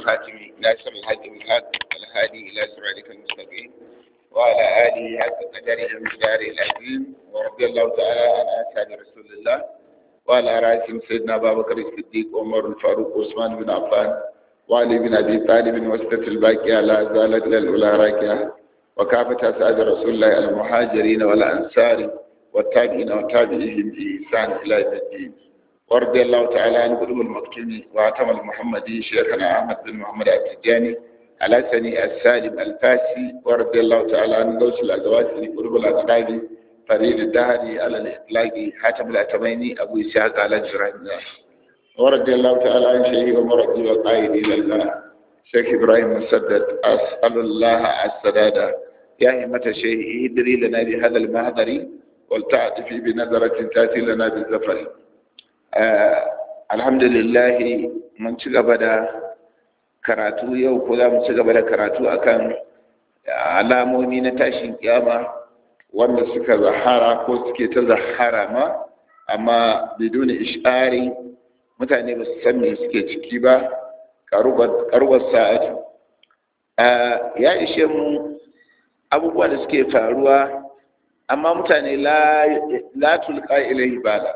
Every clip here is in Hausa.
الخاتم ناصر الحق بالحق الهادي إلى صراطك المستقيم وعلى آله حق قدره ومقداره العظيم ورضي الله تعالى عن أصحاب رسول الله وعلى رأسهم سيدنا أبا بكر الصديق عمر الفاروق عثمان بن عفان وعلي بن أبي طالب وسطة الباقية لا زالت للأولى راكعة وكافة أسعاد رسول الله المهاجرين والأنصار والتابعين وتابعيهم بإحسان إلى يوم الدين ورضي الله تعالى عن قلوب المكتوم وعتم المحمدي شيخنا أحمد بن محمد التجاني على سني السالم الفاسي ورضي الله تعالى عن غوث الأزواج في قلوب الأصحاب فريد الدهري على الإطلاق حاتم الأتميني أبو إسحاق على جرائمنا ورضي الله تعالى عن شيخي ومرضي وقائد إلى الله شيخ إبراهيم مسدد أسأل الله السداد يا همة شيخ ادري لنا بهذا المهدر ولتعطفي بنظرة تأتي لنا بالزفر آه الحمد لله من ci da karatu yau ko za mu ci gaba da karatu akan alamomi na tashin kiyama wanda suka zahara ko suke ta zahara ma amma biduni ishari mutane ba su san me suke ciki ba karubar sa'atu ya ishe mu abubuwa da suke faruwa amma mutane la tulka ilaihi bala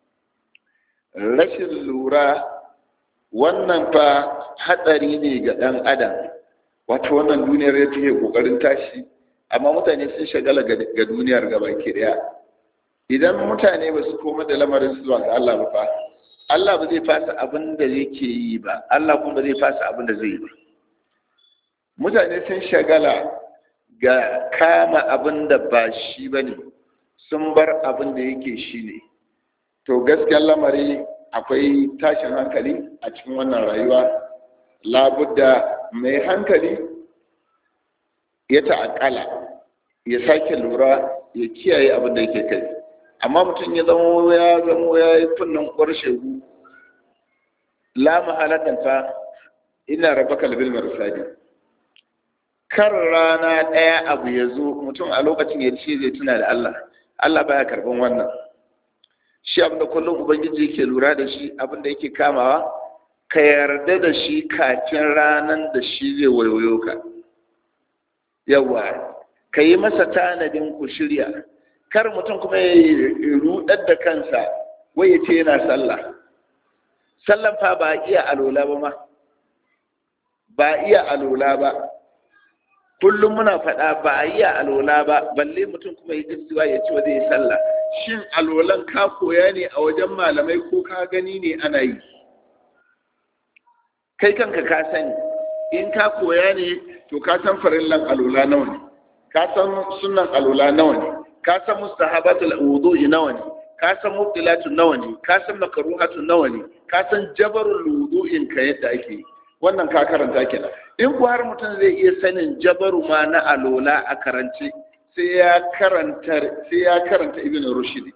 rashin lura wannan fa hatsari ne ga ɗan adam wato wannan duniyar ya take kokarin tashi amma mutane sun shagala ga duniyar gaba ke daya idan mutane ba su koma da lamarin su zuwa ga Allah ba fa Allah ba zai fasa abin da yake yi ba Allah kuma ba zai fasa abin da zai yi ba mutane sun shagala ga kama abin da ba shi ba ne sun bar abin da yake shi ne to gaskiyar lamari akwai tashin hankali a cikin wannan rayuwa labudda mai hankali ya ta'akala ya sake lura ya kiyaye abin da yake kai amma mutum ya zama ya zama ya yi kunnan ƙwarshe la mahalatan fa ina raba kalbil marsadi kar rana ɗaya abu ya zo mutum a lokacin ya ce zai tuna da Allah Allah baya karban wannan shi abinda kullum ubangiji yake lura da shi abinda yake kamawa ka yarda da shi kafin ranan da shi zai wayoyo ka yawa ka yi masa tanadin ku shirya kar mutum kuma ya rudar da kansa wai ya ce yana sallah sallan fa ba iya alola ba ma ba iya alola ba kullum muna faɗa ba a iya alola ba balle mutum kuma ya gaskiya ya ci wa zai sallah shin alolan ka koya ne a wajen malamai ko ka gani ne ana yi kai kanka ka sani in ka koya ne to ka san farillan alola nawa ne ka san sunan alola nawa ne ka san mustahabatul wudu'i nawa ne ka san mubtilatu nawa ne ka san makruhatu nawa ne ka san jabarul wudu'in ka yadda ake wannan ka karanta kenan in ku har mutum zai iya sanin jabaru ma na alola a karance sai ya karanta sai ya karanta ibn rushdi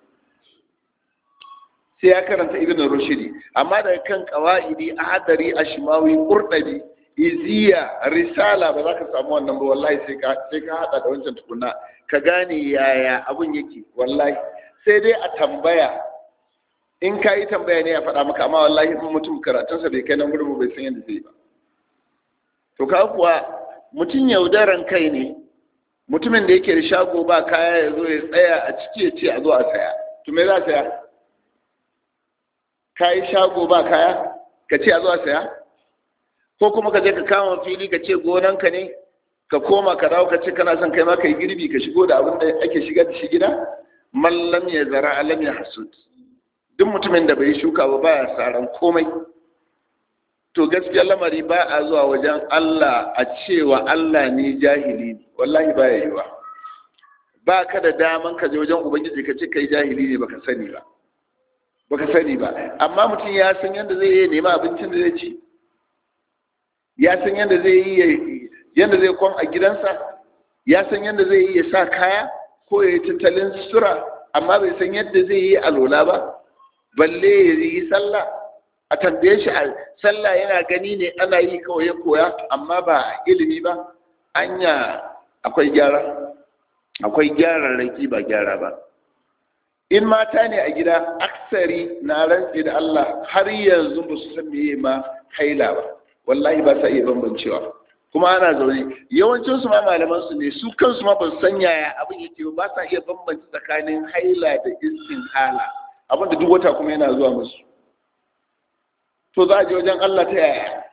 sai ya karanta ibn rushdi amma daga kan qawaidi ahadari ashmawi qurdabi iziya risala ba za ka samu wannan ba wallahi sai ka sai ka hada da wancan tukuna ka gane yaya abun yake wallahi sai dai a tambaya in ka yi tambaya ne ya faɗa maka amma wallahi in mutum karatunsa bai kai nan gurin bai san yadda zai ba to ka kuwa mutum yaudaran kai ne mutumin da yake da shago ba kaya ya zo ya tsaya a ciki ya ce a zo a saya to me za a saya ka yi shago ba kaya ka ce a zo a saya ko kuma ka je ka kama fili ka ce gonanka ne ka koma ka dawo ka ce kana son kai ma ka yi girbi ka shigo da abin da ake shigar da shi gida mallam ya zara alam ya hasud duk mutumin da bai shuka ba baya saran komai to gaskiya lamari ba a zuwa wajen Allah a cewa Allah ne jahili ne wallahi baya yiwa ba ka da daman ka je wajen ubangiji ka ce kai jahili ne baka sani ba baka sani ba amma mutum ya san yadda zai yi nema abincin da zai ci ya san yadda zai yi yadda zai kwan a gidansa ya san yadda zai yi ya sa kaya ko ya yi tattalin sura amma bai san yadda zai yi alola ba balle ya yi sallah a tambaye shi a sallah yana gani ne ana yi kawai ya koya amma ba ilimi ba anya akwai gyara akwai gyararraki ba gyara ba in mata ne a gida aksari na rantse da Allah har yanzu ba su san meye ma haila ba wallahi ba sa iya bambancewa kuma ana zaune yawancin su ma malaman su ne su kansu ma ba su san yaya abin yake ba sa iya bambance tsakanin haila da hala abin da duk wata kuma yana zuwa musu to za a je wajen Allah ta yaya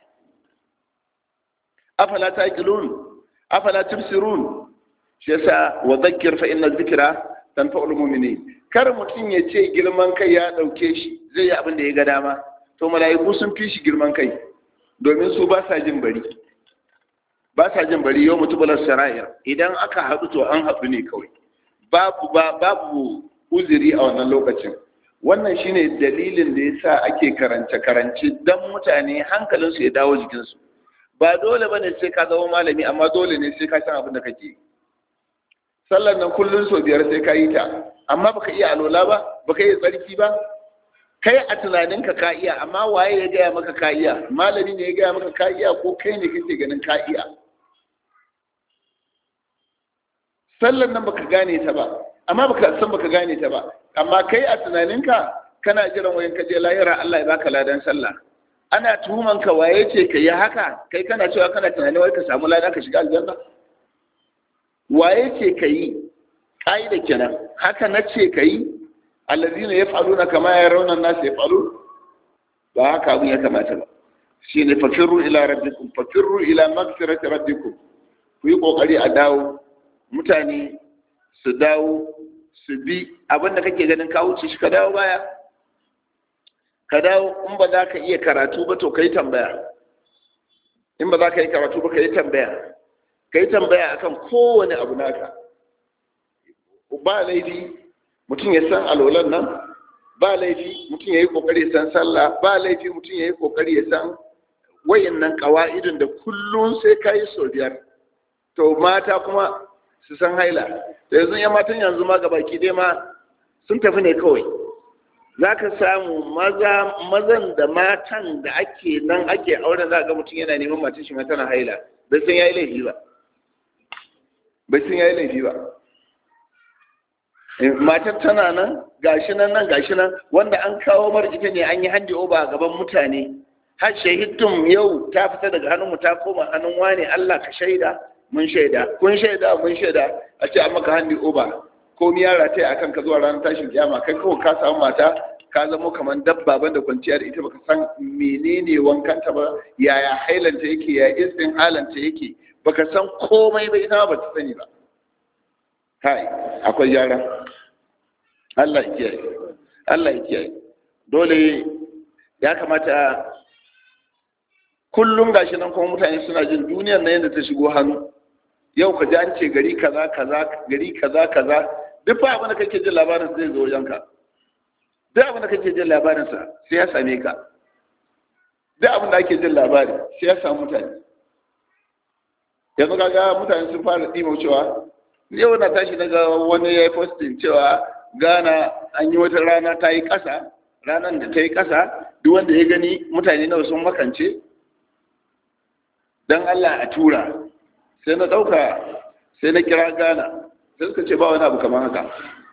afala taqilun afala tubsirun shi yasa wa dhakkir fa inna dhikra tanfa'ul mu'minin kar mutum ya ce girman kai ya dauke shi zai yi abin da ya ga dama to mala'iku sun fi shi girman kai domin su ba sa jin bari ba sa jin bari yau mutubular sara'ir idan aka haɗu to an haɗu ne kawai babu babu uzuri a wannan lokacin wannan shine dalilin da yasa ake karance karance dan mutane hankalinsu ya dawo jikinsu ba dole bane sai ka zama malami amma dole ne sai ka san abin da kake sallar nan kullun so biyar sai ka yi ta amma baka iya alola ba baka iya tsarki ba kai a tunaninka ka iya amma waye ya gaya maka ka iya malami ne ya gaya maka ka iya ko kai ne kake ganin ka iya sallar nan baka gane ta ba amma baka san baka gane ta ba amma kai a tunaninka kana jiran wayan ka je lahira Allah ya baka ladan sallah ana tuhuman ka waye ce ka yi haka kai kana cewa kana tunanin wai ka samu lada ka shiga aljanna waye ce ka yi ƙa'ida kenan haka na ce ka yi allazina yaf'aluna kama yarawna an-nas yaf'alun ba haka abin ya kamata ba shine fakirru ila rabbikum fakirru ila maghfirati rabbikum ku yi kokari a dawo mutane su dawo su bi abin da kake ganin ka wuce shi ka dawo baya ka dawo in ba za ka iya karatu ba to ka yi tambaya in ba za ka yi karatu ba ka yi tambaya ka yi tambaya akan kowane abu naka ba laifi mutum ya san alolan nan ba laifi mutum ya yi kokari ya san sallah ba laifi mutum ya yi kokari ya san wayannan kawa'idin da kullum sai ka yi sau biyar to mata kuma su san haila da yanzu ya matan yanzu ma gabaki dai ma sun tafi ne kawai za ka samu maza mazan da matan da ake nan ake auren za ga mutum yana neman matan shi tana haila bai san yayi laifi ba bai san yayi laifi ba matar tana nan gashi nan nan gashi nan wanda an kawo mar ita ne an yi handi oba a gaban mutane har shahidtum yau ta fita daga hannunmu ta koma hannun wane Allah ka shaida mun shaida kun shaida mun shaida a ce an maka handi oba ko mi yara ta akan ka zuwa ranar tashin kiyama kai kawai ka samu mata ka zamo kamar dabba banda kwanciya da ita baka san menene wankanta ba yaya hailanta yake ya istin halanta yake baka san komai ba ita ba ta sani ba kai akwai yara Allah ya kiyaye Allah ya kiyaye dole ya kamata kullum gashi nan kuma mutane suna jin duniyar na yadda ta shigo hannu yau ka ji an ce gari kaza kaza gari kaza kaza duk fa abin da kake jin labarin zai zo wajenka duk abin da kake jin labarin sa sai ya same ka duk abin da ake jin labari sai ya samu mutane yanzu kaga mutane sun fara ɗimo cewa yau na tashi daga wani ya yi posting cewa Ghana an yi wata rana ta yi ƙasa ranar da ta yi ƙasa duk wanda ya gani mutane nawa sun makance don Allah a tura sai na ɗauka sai na kira Ghana sai suka ce ba wani abu kamar haka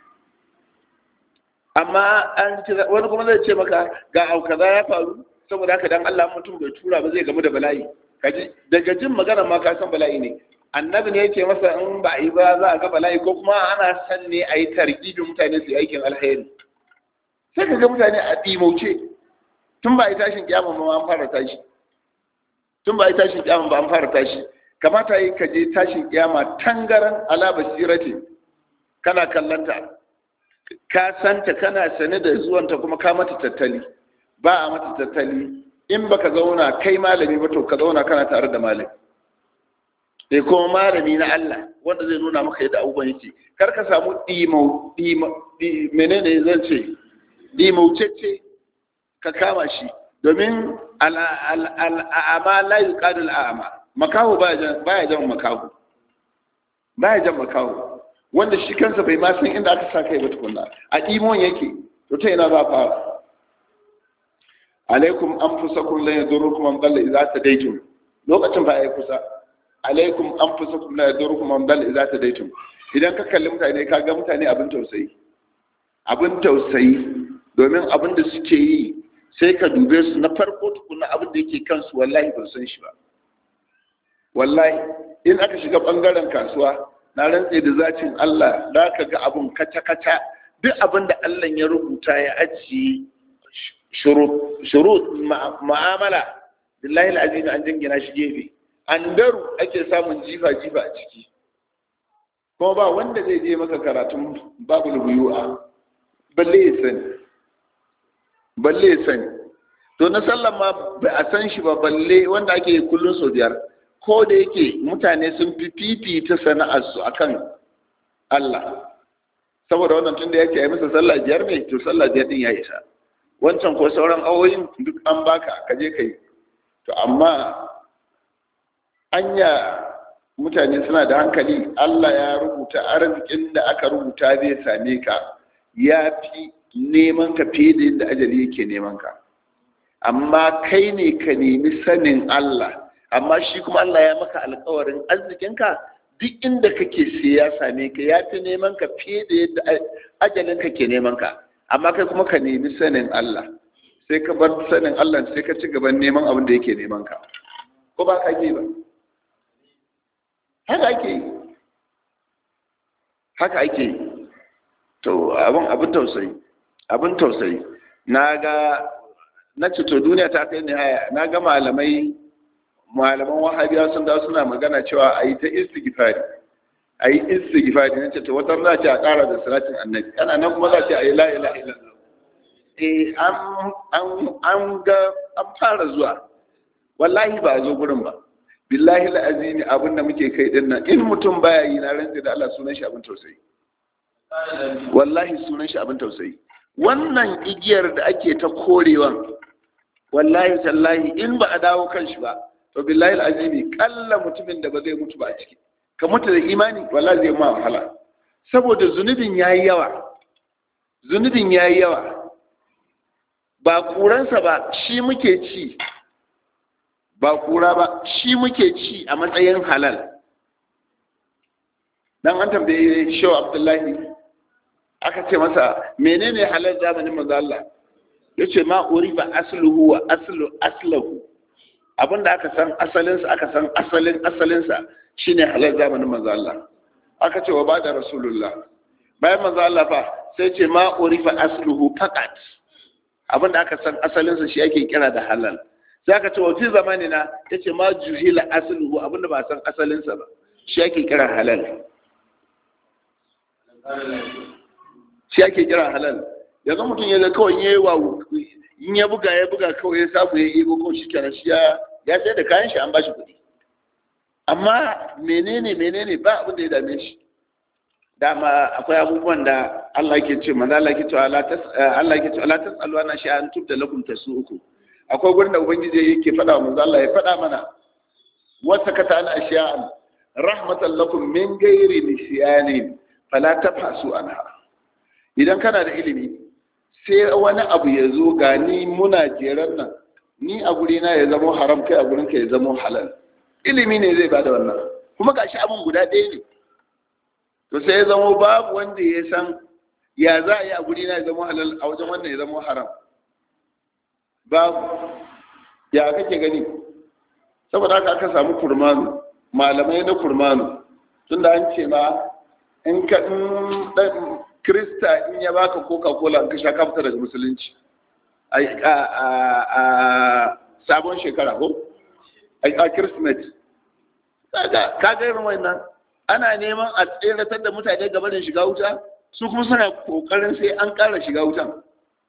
amma an kira wani kuma zai ce maka ga abu kaza ya faru saboda haka dan Allah mutum bai tura ba zai gamu da bala'i kaji daga jin magana ma ka san bala'i ne annabi ne yake masa in ba a yi ba za a ga bala'i ko kuma ana san ne a yi targibin mutane su yi aikin alheri sai ka ga mutane a ɗimauce tun ba a yi tashin kiyama ma an fara tashi tun ba a yi tashin kiyama ba an fara tashi kamata yi ka je tashin kiyama tangaran ala basirati kana kallanta ka santa kana sane da zuwanta kuma ka mata tattali ba a mata tattali in baka zauna kai malami ba to ka zauna kana tare da malami sai kuma malami na Allah wanda zai nuna maka yadda abubuwan yake kar ka samu dimau menene zan ce dimaucece ka kama shi domin al'ama la yuqadu al'ama makaho baya jan makaho baya jan makaho wanda shi kansa bai ma san inda aka sa kai ba tukunna a dimon yake to ta ina za fara alaikum anfusakum la yadurrukum man dalla idza tadaytum lokacin ba ai kusa alaikum anfusakum la yadurrukum man dalla idza tadaytum idan ka kalli mutane ka ga mutane abin tausayi abin tausayi domin abin da suke yi sai ka dube su na farko tukuna abin da yake kansu wallahi ban san shi ba wallahi in aka shiga bangaren kasuwa na rantse da zacin Allah za ka ga abun kaca-kaca duk abin da Allah ya rubuta ya ajiye shurut ma'amala billahi al'azim an jingina shi gefe an daru ake samun jifa-jifa a ciki kuma ba wanda zai je maka karatun babu lubuyu'a balle ya sani balle ya sani to na sallan ma ba a san shi ba balle wanda ake kullun sau biyar ko da yake mutane sun fi fifita sana'arsu akan Allah saboda wannan tun da yake yi masa sallah biyar ne to sallah biyar din ya isa wancan ko sauran awoyin duk an baka ka je ka yi to amma anya mutane suna da hankali Allah ya rubuta arzikin da aka rubuta zai same ka ya fi neman ka fiye da yadda ajali yake neman ka amma kai ne ka nemi sanin Allah amma shi kuma Allah ya maka alkawarin arzikinka duk inda kake sai ya same ka ya fi neman ka fiye da yadda ajalin ka ke neman ka amma kai kuma ka nemi sanin Allah sai ka bar sanin Allah sai ka ci gaban neman abin da yake neman ka ko ba ka ke ba haka ake yi haka ake yi to abin abin tausayi abin tausayi na ga na ce to duniya ta kai nihaya na ga malamai malaman wahabiya sun da suna magana cewa a yi ta istighfari a yi istighfari na ce to wata za ce a ƙara da salatin annabi ana nan kuma za ce a yi la ilaha illallah eh an an ga an fara zuwa wallahi ba a zo gurin ba billahi la'azimi abin da muke kai din nan in mutum baya yi na rantsi da Allah sunan shi abin tausayi wallahi sunan shi abin tausayi wannan igiyar da ake ta korewan wallahi tallahi in ba a dawo kan shi ba to billahi alazimi kalla mutumin da ba zai mutu ba a ciki ka mutu da imani wallahi zai ma wahala saboda zunubin yayi yawa zunubin yayi yawa ba kuransa ba shi muke ci ba kura ba shi muke ci a matsayin halal dan an tambaye shehu abdullahi aka ce masa menene halal zamanin manzo Allah yace ma uriba asluhu wa aslu aslahu abinda aka san asalin sa aka san asalin asalin sa shine halal zamanin manzo Allah aka ce wa bada rasulullah bayan manzo Allah fa sai ce ma urifa asluhu faqat abinda aka san asalin sa shi ake kira da halal sai aka ce wa fi zamanina yace ma juhila asluhu abinda ba san asalin sa ba shi ake kira halal shi ake kira halal yanzu mutum ya ga kawai ya yi wa in ya buga ya buga kawai ya samu ya ibo ko shi kenan shi ya ya sai da kayan shi an bashi kuɗi amma menene menene ba abin da ya dame shi dama akwai abubuwan da Allah ke ce manzo Allah ke ce Allah tas Allah ke ce Allah tasalu ana shi an tubda lakum tasu'uku akwai gurin da ubangiji yake faɗa wa manzo Allah ya faɗa mana wata kata an ashiya'an rahmatan lakum min ghairi nisyanin fala tafasu anha idan kana da ilimi sai wani abu ya zo ga ni muna jeran nan ni a guri na ya zama haram kai a gurin ka ya zama halal ilimi ne zai bada wannan kuma gashi abin guda ɗaya ne to sai ya zama babu wanda ya san ya za a yi a guri na ya zama halal a wajen wannan ya zama haram babu ya kake gani saboda haka aka samu kurmanu malamai na kurmanu tunda an ce ma in ka dan krista in ya baka coca cola in ka sha kafta daga musulunci a sabon shekara ko a christmas ka ga irin wannan ana neman a tseratar da mutane gaba da shiga wuta su kuma suna kokarin sai an ƙara shiga wutan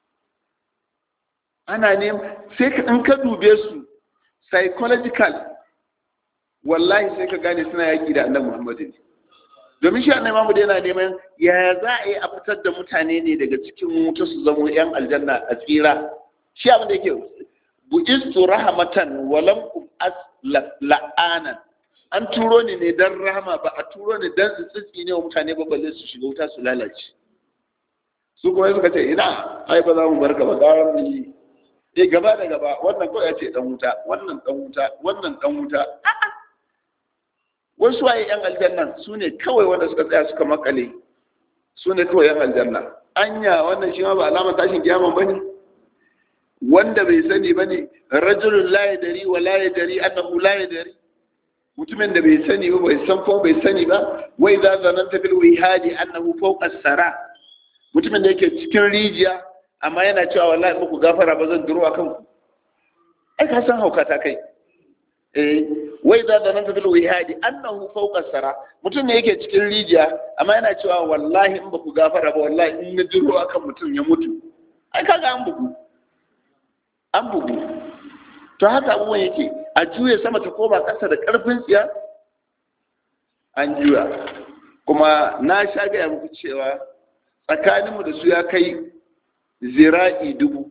ana neman sai ka in ka dube su psychological wallahi sai ka gane suna yaƙi da annabi muhammadu ne domin shi annabi Muhammad yana neman ya za a yi a fitar da mutane ne daga cikin wuta su zama yan aljanna a tsira shi abin da yake bu'istu rahmatan wa lam as la'anan an turo ni ne dan rahama ba a turo ni dan su tsitsi ne wa mutane ba balle su shiga wuta su lalace su kuma suka ce ina ai ba za mu barka ba gara mu yi eh gaba da gaba wannan kawai ya ce dan wuta wannan dan wuta wannan dan wuta a'a wasu waye yan aljanna su ne kawai wanda suka tsaya suka makale su ne kawai yan aljanna anya wannan shi ma ba alamar tashin kiyama bane wanda bai sani bane rajulun la yadari wa la yadari annahu la yadari mutumin da bai sani ba bai san ko bai sani ba wai za zananta bil wihadi annahu fawqa sara mutumin da yake cikin rijiya amma yana cewa wallahi muku gafara ba zan duro akan ku ai ka san hauka ta kai eh wai za zananta bil wihadi annahu fawqa sara mutum ne yake cikin rijiya amma yana cewa wallahi in ba ku gafara ba wallahi in na duro akan mutum ya mutu ai kaga an bugu an bugu to haka abubuwan yake a juya sama ta koma ƙasa da ƙarfin tsiya an juya kuma na sha gaya muku cewa tsakaninmu da su ya kai zira'i dubu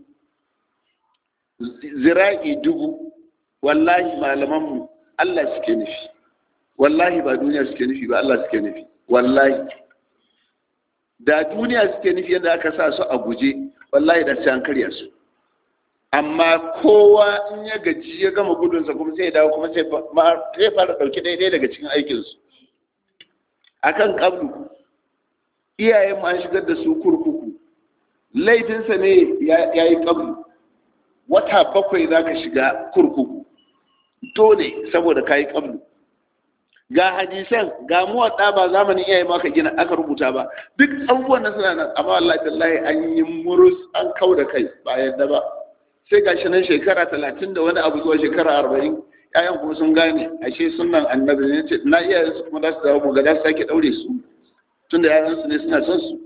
zira'i dubu wallahi malamanmu Allah suke nufi wallahi ba duniya suke nufi ba Allah suke nufi wallahi da duniya suke nufi yadda aka sa su a guje wallahi da sai an karya su amma kowa in ya gaji ya gama gudunsa kuma sai ya dawo kuma sai fara ɗauki daidai daga cikin aikinsu a kan ƙablu iyayen an shigar da su kurkuku laifinsa ne ya yi ƙablu wata bakwai za ka shiga kurkuku dole saboda ka yi ƙablu ga hadisan ga muwaɗa ba zamanin iyaye ma ka gina aka rubuta ba duk abubuwan na suna nan amma Allah tallahi an yi murus an kau da kai ba yadda ba sai ga shi nan shekara talatin da wani abu zuwa shekara arba'in ƴaƴan kuma sun gane ashe sunan annabi ne ce na iyayen su kuma za su dawo ga za su sake ɗaure su tun da ƴaƴan su ne suna son su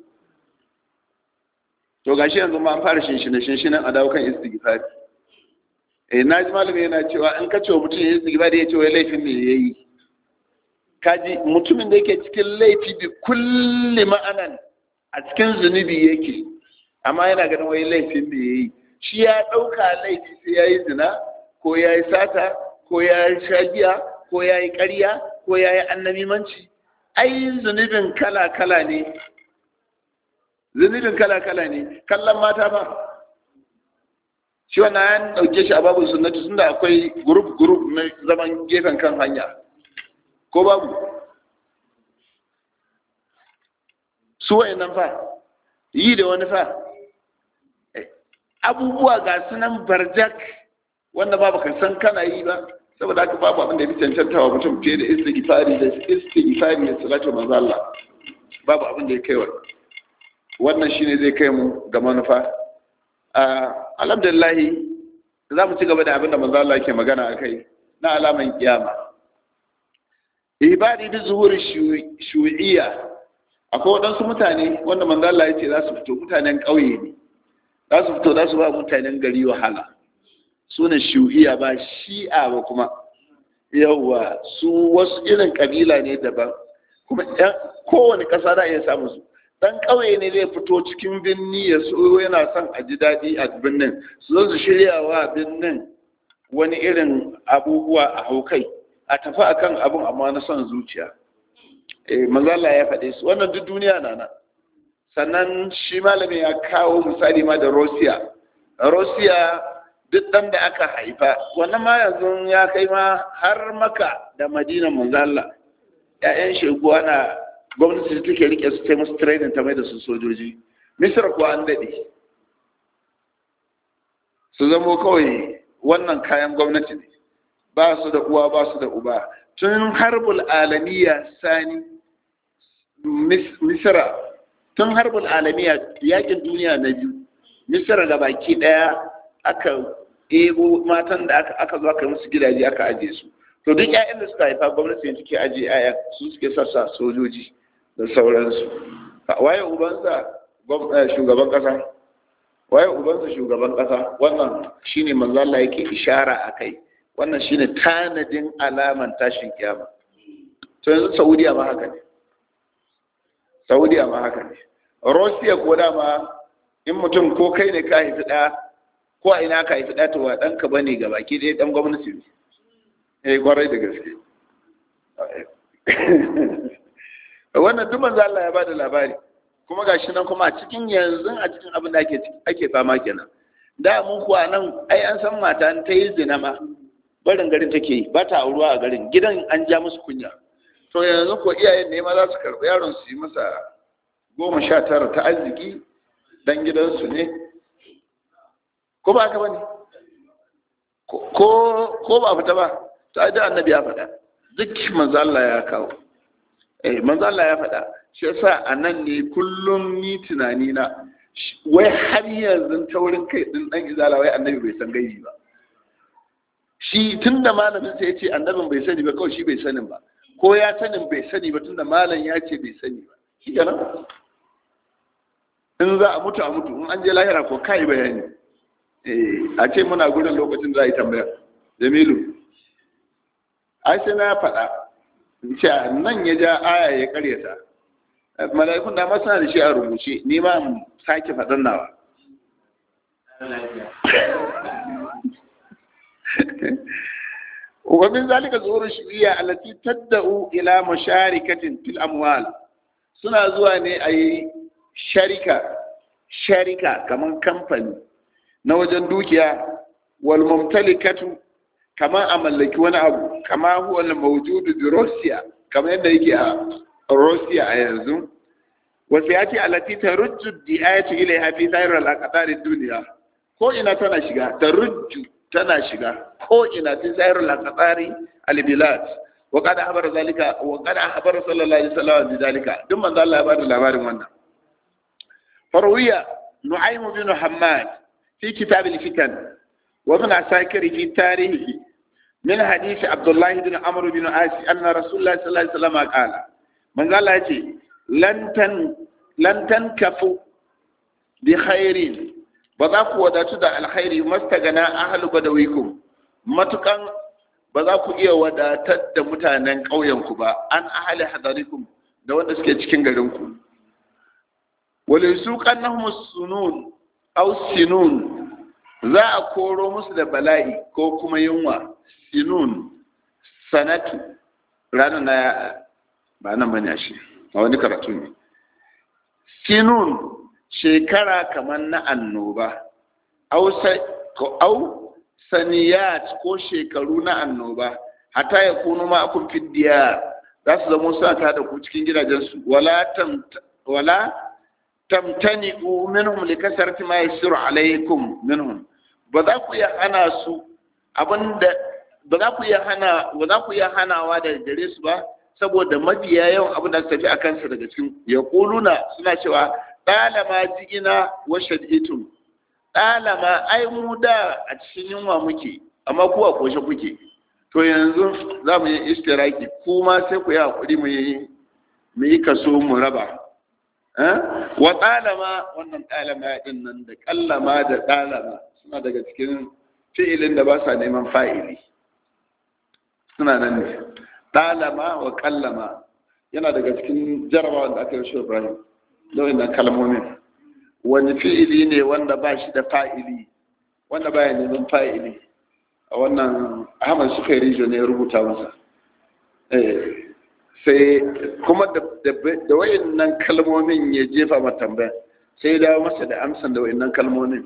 to gashi yanzu ma an fara shinshine shinshinan a dawo kan istighfari eh na ji malami yana cewa in ka ce wa mutum ya istighfari ya ce wai laifin me yayi kaji mutumin da yake cikin laifi bi kulli ma'anan a cikin zunubi yake amma yana ganin wai laifin me yayi shi ya ɗauka laifi sai ya yi zina ko ya yi sata ko ya yi shagiya ko ya yi ƙarya ko ya yi annamimanci ai zunubin kala-kala ne zunubin kala-kala ne kallon mata ba shi wannan an ɗauke shi a babu sunnatu tunda akwai gurup-gurup na zaman gefen kan hanya ko babu su nan fa yi da wani fa abubuwa ga sunan barjak wanda ba baka san kana yi ba saboda haka babu abin da ya cancanta wa mutum fiye da istighfari da istighfari da salatu manzo Allah babu abin da ya kai wannan wannan shine zai kai mu ga manufa alhamdulillah za mu ci gaba da abin da manzo Allah yake magana akai na alaman kiyama ibadi bi zuhuri shu'iyya akwai waɗansu mutane wanda manzo Allah ya ce za su fito mutanen ƙauye ne za su fito za su ba mutanen gari wahala suna shu'iya ba shi'a ba kuma yawwa su wasu irin kabila ne daban kuma kowane ƙasa za a iya samun su dan ƙauye ne zai fito cikin birni ya so yana son a ji daɗi a birnin su zo su shirya wa birnin wani irin abubuwa a haukai a tafi akan abun amma na son zuciya eh manzala ya faɗe su wannan duk duniya na nan sannan shi malamin ya kawo misali ma da rosiya rosiya duk ɗan da aka haifa wannan ma yanzu ya kai ma har maka da madina manzala ‘ya'yan sheguwa na gwamnati da take rike su ta musu training ta mai da su sojoji misir kuwa an daɗe su zamo kawai wannan kayan gwamnati ne ba su da uwa ba su da uba tun harbul alamiya sani misira tun harbul alamiya yakin duniya na biyu misira da baki daya aka ebo matan da aka zo aka musu gidaje aka aje su to duk ƴaƴan da suka haifa gwamnati ne suke aje ƴaƴan su suke sassa sojoji da sauransu waye ubansa shugaban kasa waye ubansa shugaban kasa wannan shine manzo Allah yake ishara akai wannan shine tanadin alaman tashin kiyama to yanzu Saudiya ma haka ne Saudiya ma haka ne Russia ko dama in mutum ko kai ne ka haifi ɗaya ko a ina ka haifi ɗaya to wa ɗanka ba ne gabaki ɗaya ɗan gwamnati ne eh kwarai da gaske wannan duk manzo Allah ya bada labari kuma gashi nan kuma a cikin yanzu a cikin abin da ake ake fama kenan da mun kuwa nan ai an san mata ta yi zina ma barin garin take yi ba ta auruwa a garin gidan an ja musu kunya to yanzu ko iyayen ne ma za su karɓi yaron su yi masa goma sha tara ta arziki dan gidansu ne ko ba haka bane ko ko ba fita ba to ai da annabi ya faɗa duk manzo Allah ya kawo eh manzo Allah ya faɗa shi yasa anan ne kullum ni tunani na wai har yanzu taurin kai din dan izala wai annabi bai san gaibi ba shi tunda malamin sai ya ce annabin bai sani ba kawai shi bai sanin ba ko ya sanin bai sani ba tunda malam ya ce bai sani ba shi kenan in za a mutu a mutu in an je lahira ko kai bayani eh a ce muna gurin lokacin za a yi tambaya jamilu ai sai na faɗa ce nan ya ja aya ya karyata mala'ikun da masana da shi a rubuce ni ma sake faɗan nawa ومن ذلك ظهور الشريعة التي تدعو إلى مشاركة في الأموال suna zuwa ne a yi sharika sharika kamar kamfani na wajen dukiya wal mumtalikatu kamar a mallaki wani abu kama huwa al mawjudu bi Russia kamar yadda yake a Russia a yanzu wasu ya ce alati ta rujju di'ayatu ilaiha fi sayar al duniya ko ina tana shiga ta rujju tana shiga ko ina fi sayar al-aqdari al-bilad wa qad habara zalika wa qad habara sallallahu alaihi wasallam bi zalika duk manzo Allah ya bada labarin wannan farwiya nu'aym bin hammad fi kitab al-fitan wa ibn asakir fi tarihi min hadith abdullah bin amr bin as anna rasulullah sallallahu alaihi wasallam qala manzo Allah ya ce lan tan lan tankafu bi khairin ba za ku wadatu da alkhairi mastagana ahlu badawikum matukan ba za ku iya wadatar da mutanen ƙauyenku ba an ahali hadarikum da wanda suke cikin garinku wale su kannahum sunun aw sinun za a koro musu da bala'i ko kuma yunwa sinun sanatu ranar na ba nan bane shi a wani karatu ne sinun shekara kamar na annoba au saniyat ko shekaru na annoba hata ya kunu ma akun fiddiya za su zama suna ta da ku cikin gidajensu wala wala tamtani minhum li kasarati ma yasiru alaikum minhum ba za ku iya hana su abinda ba za ku iya hana ba za ku iya hanawa daga gare su ba saboda mafiya yawan abin da su tafi a kansa daga cikin ya kuluna suna cewa ɗalama jigina wa shaditun ɗalama ai mu da a cikin yunwa muke amma ku a koshe kuke to yanzu za mu yi istiraki kuma sai ku yi hakuri mu yi mu yi kaso mu raba wa ɗalama wannan ɗalama ɗin nan da ƙallama da ɗalama suna daga cikin fi'ilin da ba sa neman fa'ili suna nan ne ɗalama wa ƙallama yana daga cikin jarabawa da aka yi shi Ibrahim da wannan kalmomin wani fi'ili ne wanda ba shi da fa'ili wanda ba ya neman fa'ili a wannan ahmad suka yi rijo ne ya rubuta masa sai kuma da wayan nan kalmomin ya jefa ma tambaya sai dawo masa da amsan da wayan nan kalmomin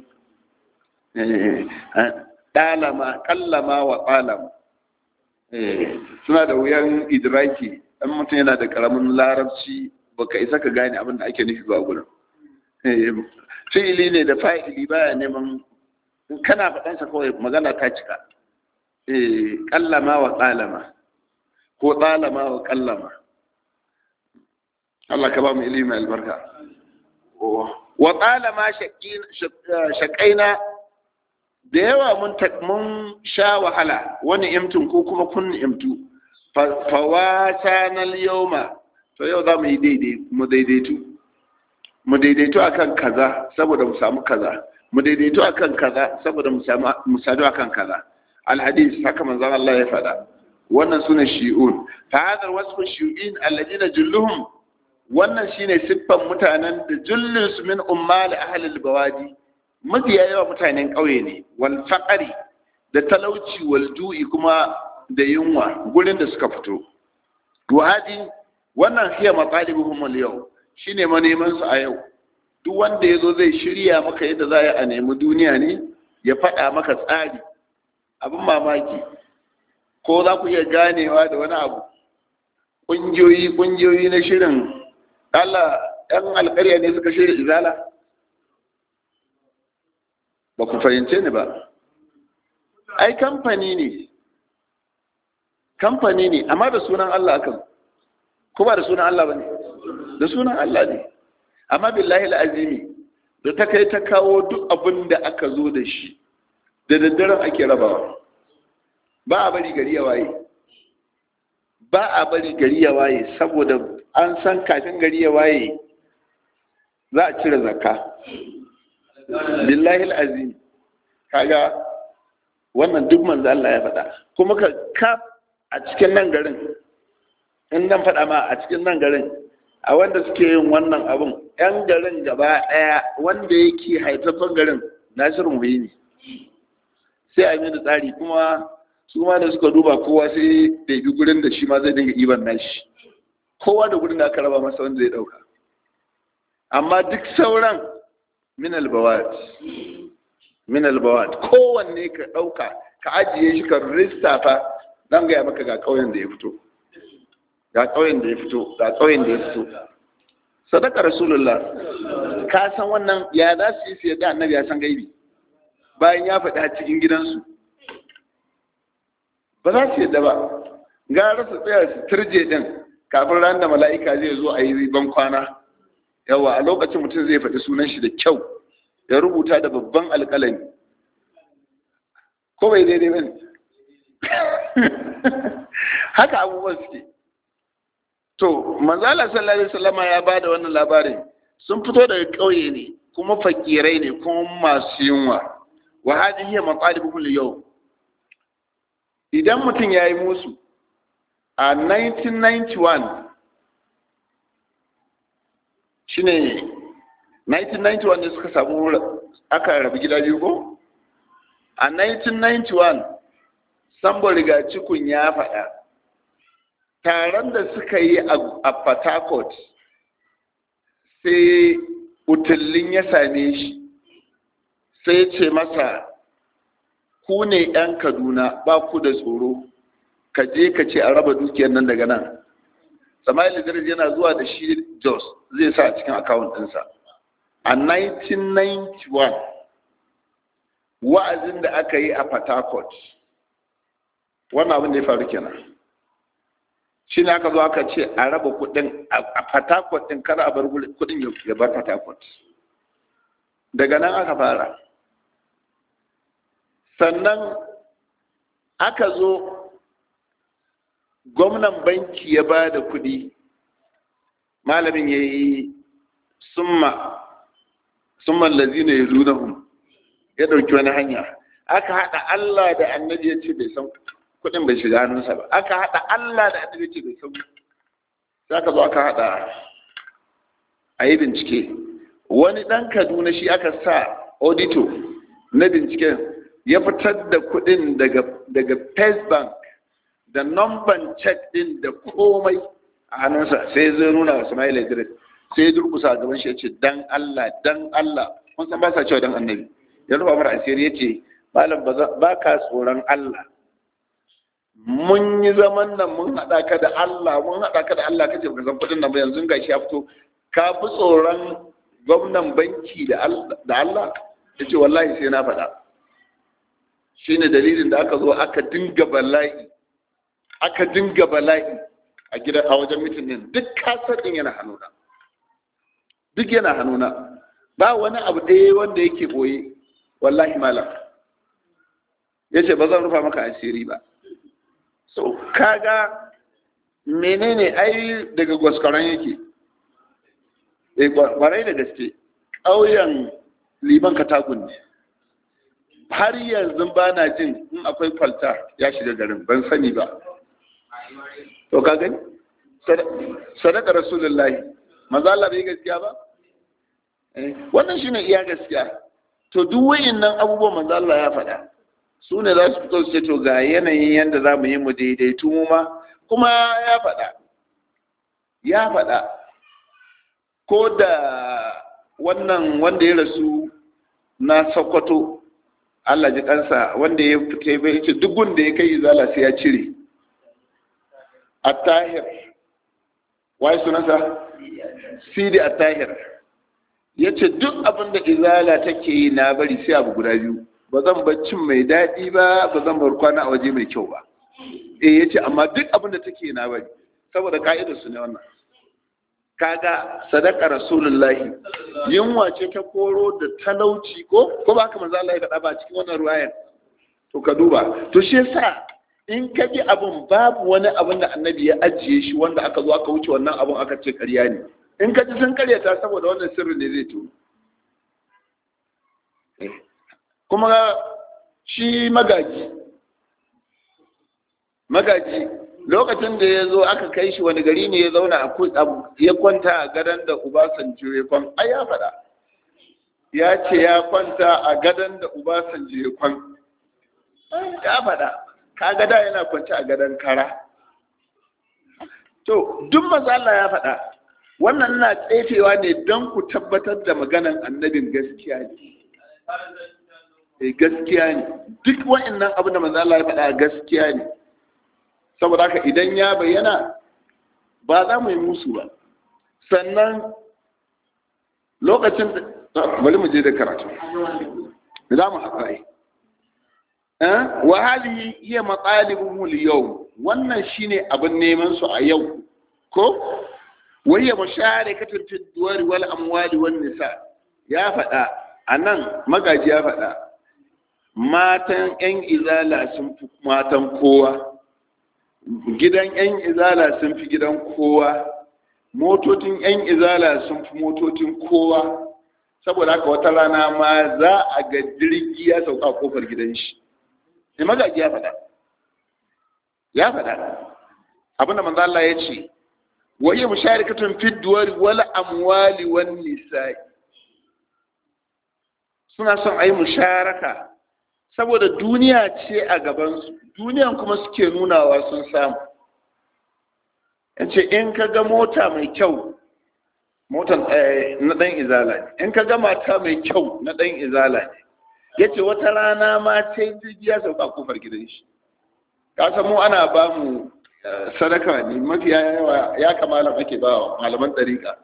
ɗalama kallama wa ƙalama suna da wuyan idraki ɗan mutum yana da ƙaramin larabci baka isa ka gane abin da ake nufi ba gurin fi'ili ne da fa'ili baya neman kana faɗansa kawai magana ta cika ƙallama wa ƙalama ko ɗalama wa ƙallama Allah ka ba mu ilimi albarka wa ƙalama shaƙaina da yawa mun sha wahala wani imtin ko kuma kun imtu fawasa na yawma to yau za mu yi daidai mu daidaitu mu daidaitu akan kaza saboda mu samu kaza mu daidaitu akan kaza saboda mu samu mu sadu akan kaza alhadis haka manzon Allah ya faɗa wannan sune shi'un fa hadar wasfu shi'in alladina julluhum wannan shine siffan mutanen da jullun su min ummal ahli albawadi mafiya yawa mutanen ƙauye ne wal faqari da talauci wal ju'i kuma da yunwa gurin da suka fito wadi wannan hiya matsalibuhum al-yau shine maneman su a yau duk wanda yazo zai shirya maka yadda za a nemi duniya ne ya faɗa maka tsari abin mamaki ko za ku iya ganewa da wani abu ƙungiyoyi ƙungiyoyi na shirin Allah ɗan alƙarya ne suka shirya izala ba ku fahimce ni ba ai kamfani ne kamfani ne amma da sunan Allah akan ko ba da sunan Allah ba ne da sunan Allah ne amma billahi al'azimi da ta kai ta kawo duk abin da aka zo da shi da daddaren ake rabawa ba a bari gari ya waye ba a bari gari ya waye saboda an san kafin gari ya waye za a cire zakka billahi al'azim kaga wannan duk manzo Allah ya faɗa kuma ka ka a cikin nan garin in nan faɗa ma a cikin nan garin a wanda suke yin wannan abun yan garin gaba ɗaya wanda yake haifafan garin nasiru muhi ne sai a yi tsari kuma su ma da suka duba kowa sai da bi gurin da shi ma zai dinga iban nashi kowa da gurin da aka raba masa wanda zai ɗauka amma duk sauran min albawat min albawat kowanne ka ɗauka ka ajiye shi ka lissafa zan gaya maka ga ƙauyen da ya fito ga ƙauyen da ya fito ga ƙauyen da ya fito sadaka rasulullah ka san wannan ya za su yi su yadda annabi ya san gaibi bayan ya faɗi a cikin gidansu ba za su yadda ba gara su tsaya su turje din kafin ran da mala'ika zai zo a yi ban kwana yawa a lokacin mutum zai faɗi sunan shi da kyau ya rubuta da babban alƙalami ko bai daidai ba haka abubuwan suke to manzala sallallahu alaihi wasallama ya ba da wannan labarin sun fito daga ƙauye ne kuma fakirai ne kuma masu yunwa wa hadhihi hiya maqalibuhum yau idan mutum yayi musu a 1991 shine 1991 ne suka samu aka rabu gida biyu ko a 1991 sambo riga cikun ya faɗa taron da suka yi a Port sai utullin ya same shi sai ce masa ku ne 'yan kaduna ba ku da tsoro ka je ka ce a raba dukiyar nan daga nan sama'il idris yana zuwa da shi jos zai sa a cikin akawun ɗinsa a 1991 wa'azin da aka yi a Port wannan abin da ya faru kenan shi ne aka zo aka ce a raba kudin a Port din kar a bar kudin ya bar Port daga nan aka fara sannan aka zo gwamnan banki ya ba da kudi malamin ya yi summa summan lazina ya lunahun ya ɗauki wani hanya aka haɗa Allah da annabi ya ce bai san kuɗin bai shiga hannunsa ba aka haɗa Allah da annabi ya ce bai san sai aka zo aka haɗa a yi bincike wani ɗan kaduna shi aka sa audito na binciken ya fitar da kuɗin daga daga first bank da numban check ɗin da komai a hannunsa sai zai nuna wa Ismail Idris sai durkusa a gaban shi ya ce dan Allah dan Allah mun san ba sa cewa dan annabi ya rufa mara asiri ya ce malam ba ka tsoron Allah mun yi zaman nan mun haɗa ka da Allah mun haɗa ka da Allah kace baka san kuɗin nan ba yanzu ga shi ya fito ka fi tsoron gwamnan banki da Allah ya ce wallahi sai na faɗa shine dalilin da aka zo aka dinga bala'i aka dinga bala'i a gida a wajen mitin din duk kasar din yana hannuna duk yana hannuna ba wani abu ɗaya wanda yake boye wallahi malam ya ce ba zan rufa maka asiri ba so kaga menene ai daga gwaskwaron yake eh kwarai da gaske ƙauyen liman katagun ne har yanzu ba na jin in akwai kwalta ya shiga garin ban sani ba to ka gani sadaka rasulullahi maza Allah bai gaskiya ba wannan shine iya gaskiya to duk wayannan abubuwan manzo Allah ya faɗa su ne za su fito su ce to ga yanayin yadda za mu yi mu daidaitu mu ma kuma ya faɗa ya faɗa ko da wannan wanda ya rasu na sokoto Allah ji kansa wanda ya fita bai ce duk wanda ya kai izala sai ya cire at-tahir wai sunansa sidi at-tahir ya ce duk abin da izala take yi na bari sai abu guda biyu ba zan bar cin mai daɗi ba ba zan bar kwana a waje mai kyau ba eh ya ce amma duk abin da take yi na bari saboda ka'idar su ne wannan kaga sadaka rasulullahi yunwa ce ta koro da talauci ko ko ba haka manzo Allah ya faɗa ba cikin wannan ruwayar to ka duba to shi yasa in ka ji abin babu wani abin da annabi ya ajiye shi wanda aka zo aka wuce wannan abin aka ce ƙarya ne in ka ji sun karyata saboda wannan sirri ne zai to kuma shi magaji magaji lokacin da ya zo aka kai shi wani gari ne ya zauna ya kwanta a gadon da ubasanjo ya kwan ai ya faɗa ya ce ya kwanta a gadon da ubasanjo ya kwan ya faɗa ka gada yana kwanci a gadon kara to duk maza Allah ya faɗa wannan na tsefewa ne don ku tabbatar da maganan annabin gaskiya ne eh gaskiya ne duk wa'annan abin da manzo Allah ya faɗa gaskiya ne saboda haka idan ya bayyana ba za mu yi musu ba sannan lokacin da bari mu je da karatu za mu haɗa yi wa hali iya matsalibin yau wannan shine abin neman su a yau ko wayya musharakatul fi duwar wal amwali wan nisa ya faɗa anan magaji ya faɗa matan yan izala sun fi matan kowa gidan yan izala sun fi gidan kowa motocin yan izala sun fi motocin kowa saboda haka wata rana ma za a ga jirgi ya sauka kofar gidan shi ne magaji ya faɗa ya faɗa abinda manzo Allah ya ce wa hiya musharikatun fi duwari wal amwali wan nisa'i suna son ayi musharaka saboda duniya ce a gaban su duniyan kuma suke nunawa sun samu yace in ka ga mota mai kyau motan na dan izala ne in ka ga mata mai kyau na dan izala ne yace wata rana ma sai jirgi ya sauka kofar gidan shi ka san mu ana ba mu sadaka ne mafi yawa ya kamala ake ba wa malaman ɗariƙa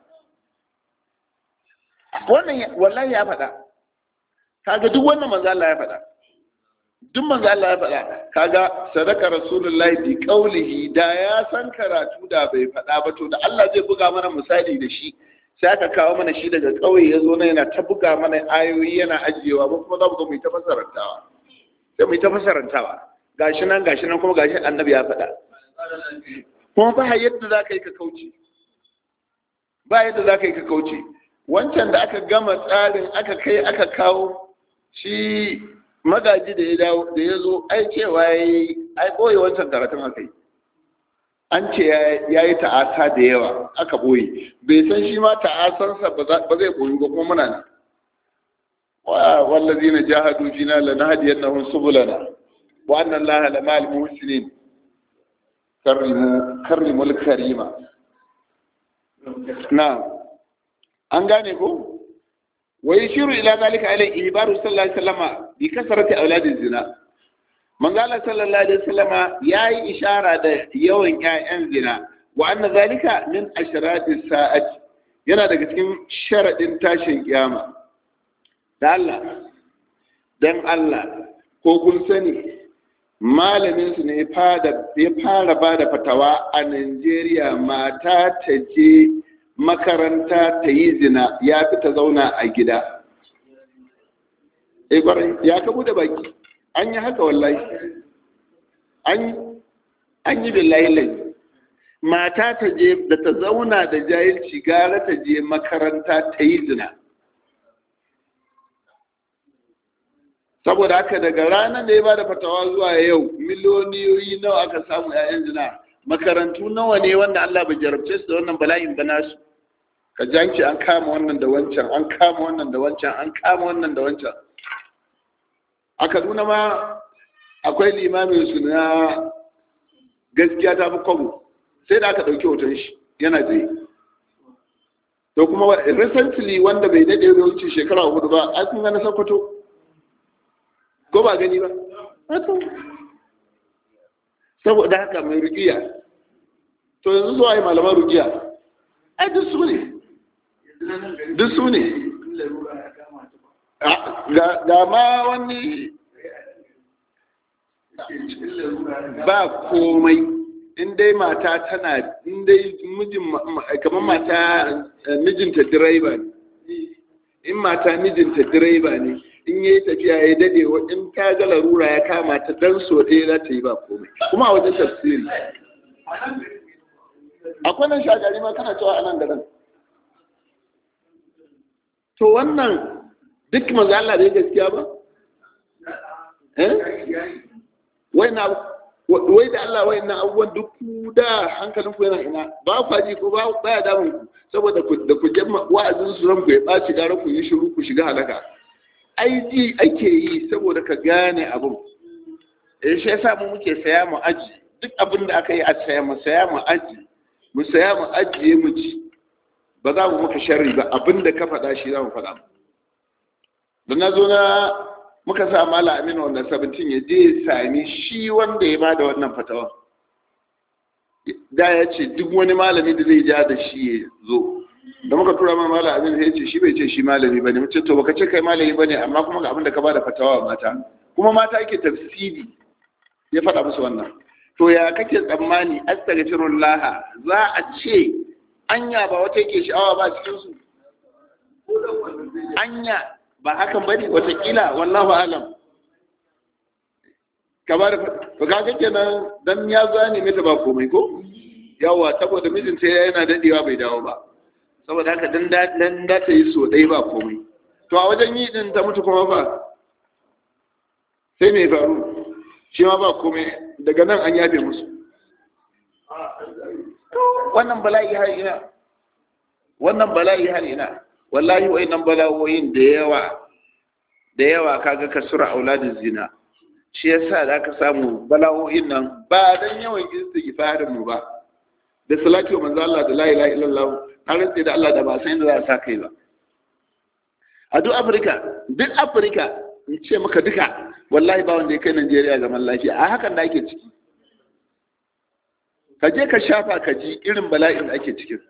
wannan wallahi ya faɗa kaga duk wannan manzo Allah ya faɗa duk manzo Allah ya faɗa kaga sadaka rasulullahi bi qaulihi da ya san karatu da bai faɗa ba to da Allah zai buga mana misali da shi sai aka kawo mana shi daga ƙauye ya zo na yana ta buga mana ayoyi yana ajiyewa ba kuma za mu zo mu yi ta fasarantawa sai mu yi ta fasarantawa gashi nan gashi nan kuma gashi annabi ya faɗa kuma ba yadda za ka yi ka kauce ba yadda za ka yi ka kauce wancan da aka gama tsarin aka kai aka kawo shi magaji da ya dawo da ya zo ai cewa ya yi ai ɓoye wancan karatun aka yi an ce ya yi ta'asa da yawa aka ɓoye bai san shi ma ta'asarsa ba zai ɓoyi ba kuma muna nan wallazi na jahadu fina lanahdiyannahum subulana wa anna allaha lamal muhsinin karrimul karima na an gane ko wa yashiru ila zalika ala ibaru sallallahu alaihi wasallama bi kasrati auladiz zina manzala sallallahu alaihi wasallama yayi ishara da yawan ƴaƴan zina wa anna zalika min ashrati sa'ati yana daga cikin sharadin tashin kiyama da Allah dan Allah ko kun sani malamin su ne ya fara ba da fatawa a Najeriya mata ta je makaranta ta yi zina ya fi ta zauna a gida. ya kabu da baki an yi haka wallahi an yi billahi lai mata ta je da ta zauna da jahilci gara ta je makaranta ta yi zina saboda haka daga ranar da ya ba da fatawa zuwa yau miliyoniyoyi nawa aka samu 'ya'yan zina makarantu nawa ne wanda Allah bai jarabce su da wannan bala'in ba nasu ka janci an kama wannan da wancan an kama wannan da wancan an kama wannan da wancan a kaduna ma akwai limamin su na gaskiya ta fi kwabo sai da aka ɗauki hoton shi yana tsaye to kuma recently wanda bai daɗe da wuce shekara hudu ba a kun gana sakwato ko ba gani ba saboda haka mai rukiya to yanzu zuwa yi malaman rukiya ai duk su ne duk su ne ga ma wani ba komai in dai mata tana in dai mijin kamar mata mijinta direba ne in mata mijinta direba ne in yayi tafiya ya dade in ta ga larura ya kama ta dan so ɗaya za ta yi ba komai kuma a wajen tafsiri akwai nan shagari ma kana cewa anan da nan to wannan duk maza Allah bai gaskiya ba eh wai na wai da Allah wai na abubuwan duk da hankalin ku yana ina ba ku ji ko ba baya damun ku saboda ku da ku jamma wa'azin su ranku ya baci gara ku yi shiru ku shiga halaka ai ji ake yi saboda ka gane abin eh shi yasa mu muke saya mu aji duk abin da aka yi a saya mu saya mu aji mu saya mu ajiye mu ci ba za mu maka sharri ba abin da ka faɗa shi za mu faɗa da na zo na muka sa mala aminu wanda sabitin ya je sami shi wanda ya bada wannan fatawa da ya ce duk wani malami da zai ja da shi ya zo da muka tura ma mala aminu ya ce shi bai ce shi malami bane mu ce to baka ce kai malami bane amma kuma ga abin da ka bada fatawa mata kuma mata yake tafsiri ya faɗa musu wannan to ya kake tsammani astaghfirullah za a ce anya ba wata yake sha'awa ba cikin su anya ba hakan bane watakila wallahu alam kamar to kaga kenan dan ya zane mata ba komai ko yawa saboda mijinta yana dadewa bai dawo ba saboda haka dan dan da ta yi so dai ba komai to a wajen yi din ta mutu kuma ba sai me faru shi ma ba komai daga nan an yafe musu wannan bala'i har ina wannan bala'i har ina wallahi wayannan bala'o'in da yawa da yawa kaga kasura auladin zina shi yasa da ka samu bala'o'in nan ba dan yawan istighfarin mu ba da salatu manzo Allah da la ilaha illallah har sai da Allah da ba san da za a sa kai ba a duk Afirka duk Afirka in ce maka duka wallahi ba wanda ya kai Najeriya zaman lafiya a hakan da ake ciki ka je ka shafa ka ji irin bala'in da ake cikin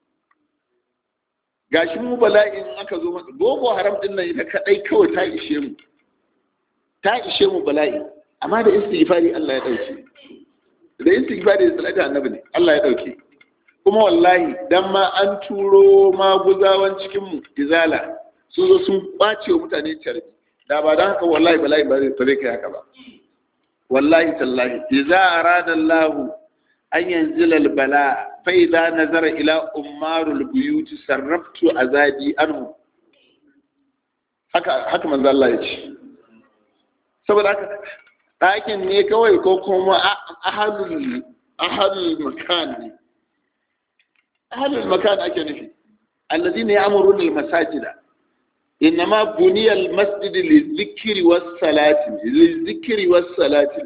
gashi mu bala'in aka zo masa boko haram din nan ita kadai kawai ta ishe mu ta ishe mu bala'i amma da istighfari Allah ya dauke da istighfari da salatu annabi ne Allah ya dauke kuma wallahi dan ma an turo maguzawan cikin mu izala sun zo sun kwace wa mutane carbi da ba dan haka wallahi bala'i ba zai kai haka ba wallahi tallahi idza arada Allah an yanzila al-bala فإذا نظر إلى أمار البيوت سربت أزادي عنه haka haka manzo Allah ya ce saboda haka ɗakin ne kawai ko kuma ahalul ahalul makan ne ahalul makan ake nufi alladhina ya'muruna al-masajida innama buniya al-masjid lizikri was-salati lizikri was-salati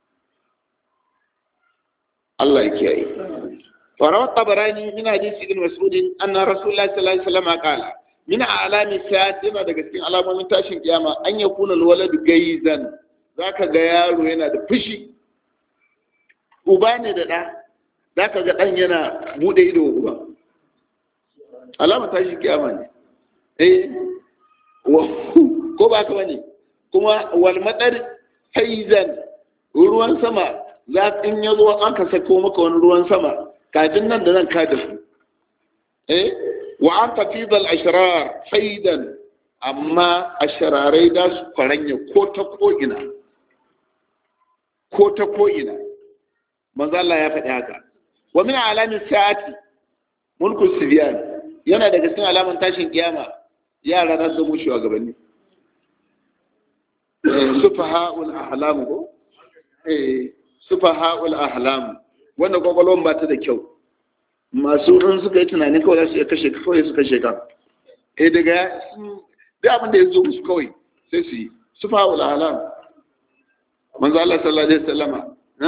Allah ya kiyaye وروى الطبراني من حديث ابن مسعود أن رسول الله صلى الله عليه وسلم قال من أعلام الساعة yana daga cikin alamomin tashin kiyama an ya kuna walad gaizan zaka ga yaro yana da fushi uba ne da ɗa zaka ga ɗan yana bude ido uba alamar tashin kiyama ne eh ko ba ka bane kuma wal madar haizan ruwan sama za in ya zo an ka sako maka wani ruwan sama kafin nan da nan ka da su eh wa an tafidal ashrar faidan amma ashrarai da su kwaranya ko ta ko ina ko ta ko ina manzo Allah ya faɗi haka wa min alamin sa'ati mulku sibyan yana daga cikin alaman tashin kiyama yara na su mu shugabanni sufaha'ul ahlam ko eh sufaha'ul ahlam wanda kwakwalwan ba ta da kyau masu in suka yi tunanin kawai za su iya kashe ka kawai su kashe ka eh daga duk abin da ya zo musu kawai sai su yi su fa wala halam manzo Allah sallallahu alaihi wasallama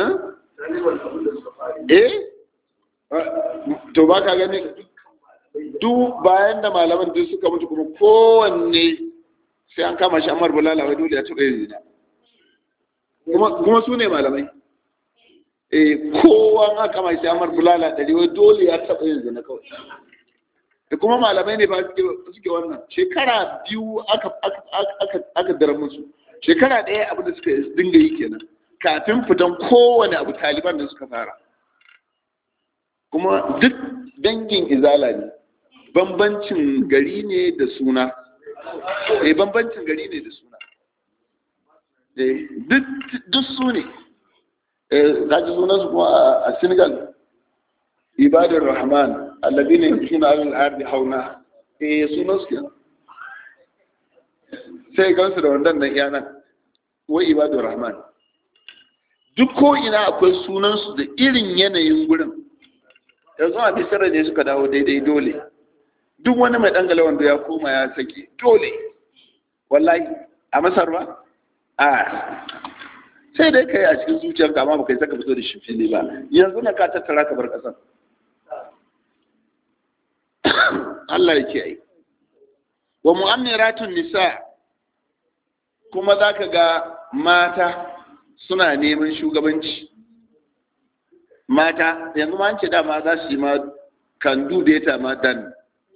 eh to ba ka gani duk bayan da malaman duk suka mutu kuma kowanne sai an kama shi Ammar Bulala wai dole ya tuka yin zina kuma su ne malamai eh kowa aka mai samar bulala ɗari wai dole ya taɓa yin zina kawai da kuma malamai ne ba suke wannan shekara biyu aka aka aka dara musu shekara ɗaya abin da suka dinga yi kenan kafin fitan kowane abu taliban da suka fara kuma duk dangin izala ne bambancin gari ne da suna eh bambancin gari ne da suna eh duk duk su ne eh kaji sunan su kuma a Senegal ibadur rahman alladhina yamshuna 'ala al-ardi hauna eh sunan su kenan sai gansu da wannan nan yanan wai ibadur rahman duk ko ina akwai sunan su da irin yanayin gurin yanzu a bisira ne suka dawo daidai dole duk wani mai dangala wanda ya koma ya sake dole wallahi a masar ba a sai dai kai a cikin zuciyar kama ba kai saka fito da shi fili ba yanzu na ka tattara ka bar kasan Allah ya kiyaye wa mu'ammiratun nisa kuma zaka ga mata suna neman shugabanci mata yanzu ma an ce dama za su yi ma kan dubeta ma dan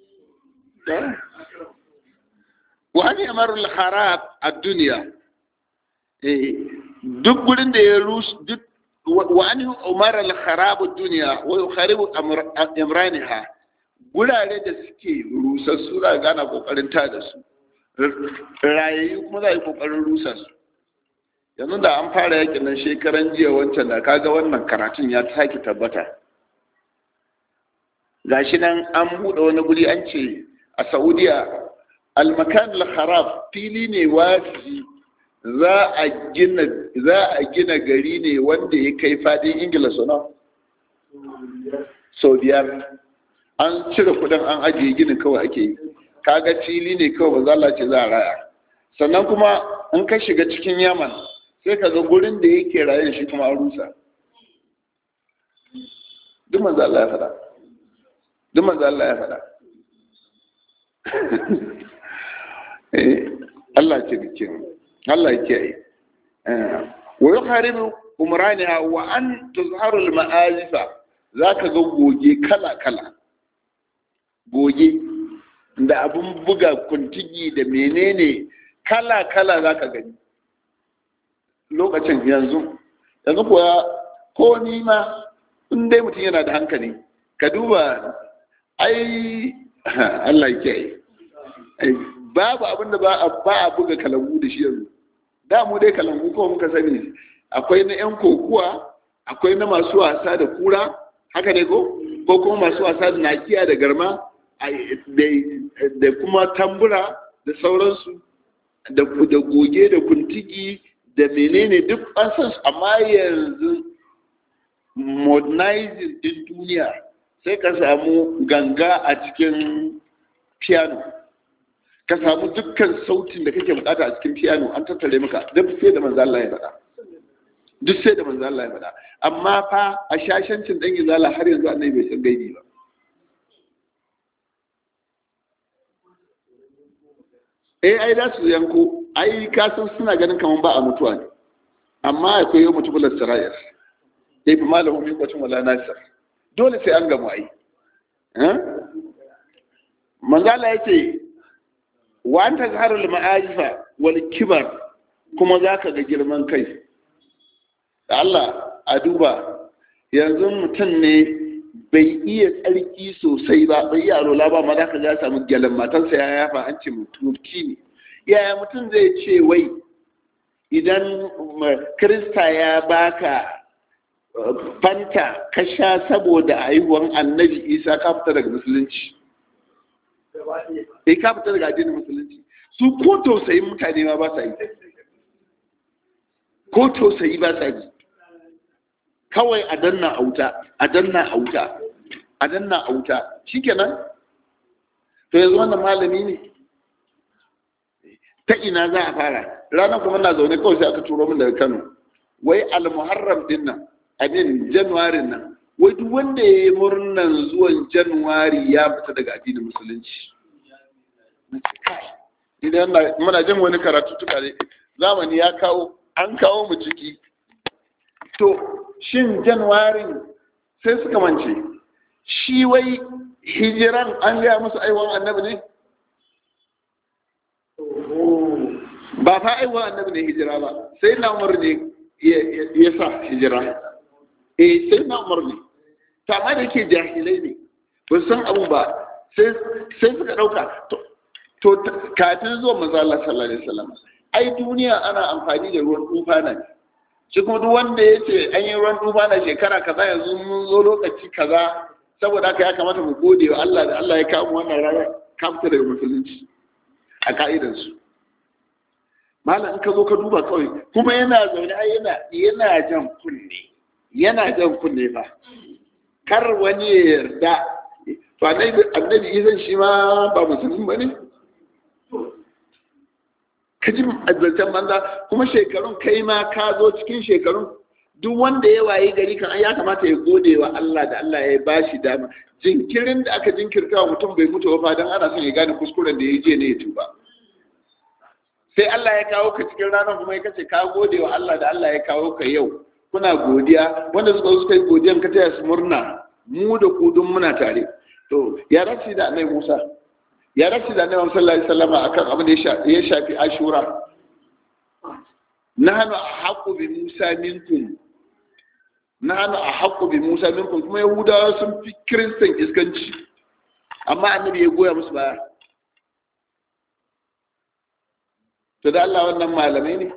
wa an yamaru al-kharab ad-dunya duk gurin da ya rushe duk wa an umar al-kharab ad-dunya wa yukharibu imraniha gurare da suke rusa su da gana kokarin ta da su rayayi kuma za a yi kokarin rusa su yanzu da an fara yakin nan shekaran jiya wancan da kaga wannan karatun ya sake tabbata gashi nan an buɗe wani guri an ce a saudiya almakan al-kharab fili ne wafi za a gina za a gina gari ne wanda ya kai fadin ingila suna sau biyar an cire kudin an ajiye ginin kawai ake yi kaga fili ne kawai ba za ce za a raya sannan kuma in ka shiga cikin yaman sai ka ga gurin da yake raye shi kuma an rusa duk manzo Allah ya faɗa duk manzo Allah ya faɗa eh Allah ce bikin Allah ya kiyaye wa yuharibu umraniha wa an tuzharu al-ma'azifa zaka ga goge kala kala goge da abun buga kuntigi da menene kala kala zaka gani lokacin yanzu yanzu kuwa ko ni ma in dai mutum yana da hankali ka duba ai Allah ya kiyaye babu abin da ba a buga kalangu da shi yanzu da mu dai kalangu ko muka sani akwai na yan kokuwa akwai na masu wasa da kura haka ne ko ko kuma masu wasa da nakiya da garma da kuma tambura da sauransu da goge da kuntigi da menene duk an san su amma yanzu modernizing din duniya sai ka samu ganga a cikin piano ka samu dukkan sautin da kake bukata a cikin piano an tattare maka duk sai da manzo Allah ya faɗa duk sai da manzo Allah ya faɗa amma fa a shashancin dan izala har yanzu annabi bai san gaibi ba eh ai da su yanko ai ka san suna ganin kaman ba a mutuwa ne amma akwai yau mutubular sarayar ya fi malamin fi kwacin wala nasir dole sai an gamu ai manzala ya ce wa an ta zaharar ma'ajifa wal kibar kuma za ka ga girman kai da Allah a duba yanzu mutum ne bai iya tsarki sosai ba bai iya rola ba ma za ka ya samu gyalen matarsa ya yafa an ce mutuki ne yaya mutum zai ce wai idan krista ya baka fanta ka sha saboda haihuwan annabi isa ka fita daga musulunci eh ka fita daga addinin musulunci su ko tausayin mutane ma ba sa yi ko tausayi ba sa yi kawai a danna auta a danna auta a danna auta shikenan to yanzu wannan malami ne ta ina za a fara ranar kuma na zaune kawai sai aka turo min daga Kano wai al-muharram din nan abin januwari nan wai duk wanda ya yi murnan zuwan januwari ya fita daga addinin musulunci idan muna jin wani karatu tuka ne zamani ya kawo an kawo mu ciki to shin januwarin sai suka mance shi wai hijiran an gaya musu aiwan annabi ne ba fa aiwan annabi ne hijira ba sai na umar ne ya sa hijira eh sai na umar ne ta ma da ke jahilai ne ba san abu ba sai suka ɗauka to kafin zuwa manzo Allah sallallahu alaihi wasallam ai duniya ana amfani da ruwan tufana ne shi kuma duk wanda ya ce an yi ruwan tufana shekara kaza yanzu mun zo lokaci kaza saboda haka ya kamata mu gode wa Allah da Allah ya kawo mu wannan rana kamta daga musulunci a ka'idansu malam in ka zo ka duba kawai kuma yana zaune ai yana yana jan kunne yana jan kunne ba kar wani ya yarda to annabi annabi izan shi ma ba musulmi bane ka ji azaltan banza kuma shekarun kai ma ka zo cikin shekarun duk wanda ya waye gari kan ya kamata ya gode wa Allah da Allah ya ba shi dama jinkirin da aka jinkirta wa mutum bai mutu ba dan ana son ya gane kuskuren da ya je ne ya tuba sai Allah ya kawo ka cikin ranar kuma ya kace ka gode wa Allah da Allah ya kawo ka yau kuna godiya wanda suka zo suka yi godiyan ka taya su murna mu da ku dun muna tare to ya rashi da Annabi Musa ya rashi da Annabi sallallahu alaihi wasallam akan abin da ya shafi Ashura nahnu ahqqu bi Musa minkum nahnu ahqqu bi Musa minkum kuma Yahudawa sun fi Kiristan iskanci amma Annabi ya goya musu baya to da Allah wannan malamai ne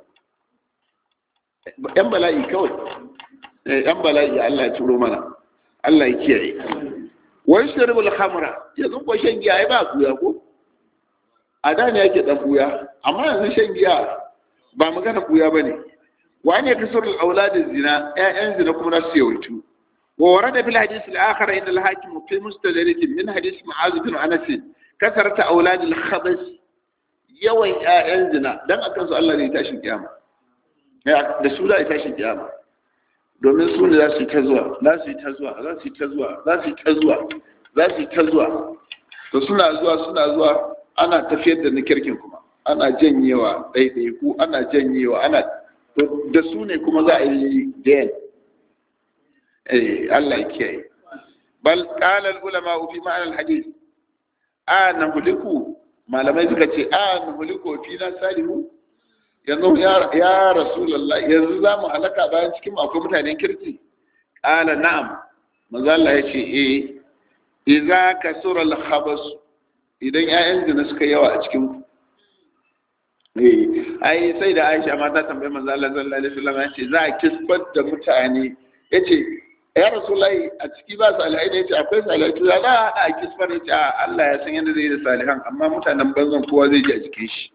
yan bala'i kawai yan bala'i Allah ya turo mana Allah ya kiyaye wani shirbul khamra yanzu ko shan giya ai ba kuya ko a da ne yake dan kuya amma yanzu shan giya ba magana kuya bane wani ya kasar aulad zina ƴaƴan zina kuma na su yawaitu wa warada fil hadith al akhar inda al hakim fi mustadrak min hadith mu'az bin anas kasarta aulad al khabas yawan ƴaƴan zina dan akan su Allah ne tashin kiyama da su za a tashin kiyama domin su ne za su yi ta zuwa za su yi ta zuwa za su yi ta zuwa za su yi ta zuwa za su yi ta zuwa to suna zuwa suna zuwa ana tafiyar da na kirkin kuma ana janyewa ɗaiɗaiku ana janyewa ana da su ne kuma za a yi dayan eh Allah ya kiyaye bal qala al ulama fi ma'ana al hadith a nahuliku malamai suka ce a nahuliku fi na salihu yanzu ya rasulallah yanzu za mu halaka bayan cikin akwai mutanen kirki ƙala na'am maza Allah ya ce eh idza kasura al-khabas idan ƴaƴan zina suka yawa a cikin eh ai sai da Aisha ma ta tambaye manzo Allah sallallahu alaihi wasallam ya ce za a kisbar da mutane yace ya rasulullahi a ciki ba salihai ne yace akwai salihai to za a kisbar yace Allah ya san yadda zai da salihan amma mutanen banzan kowa zai ji a jikin shi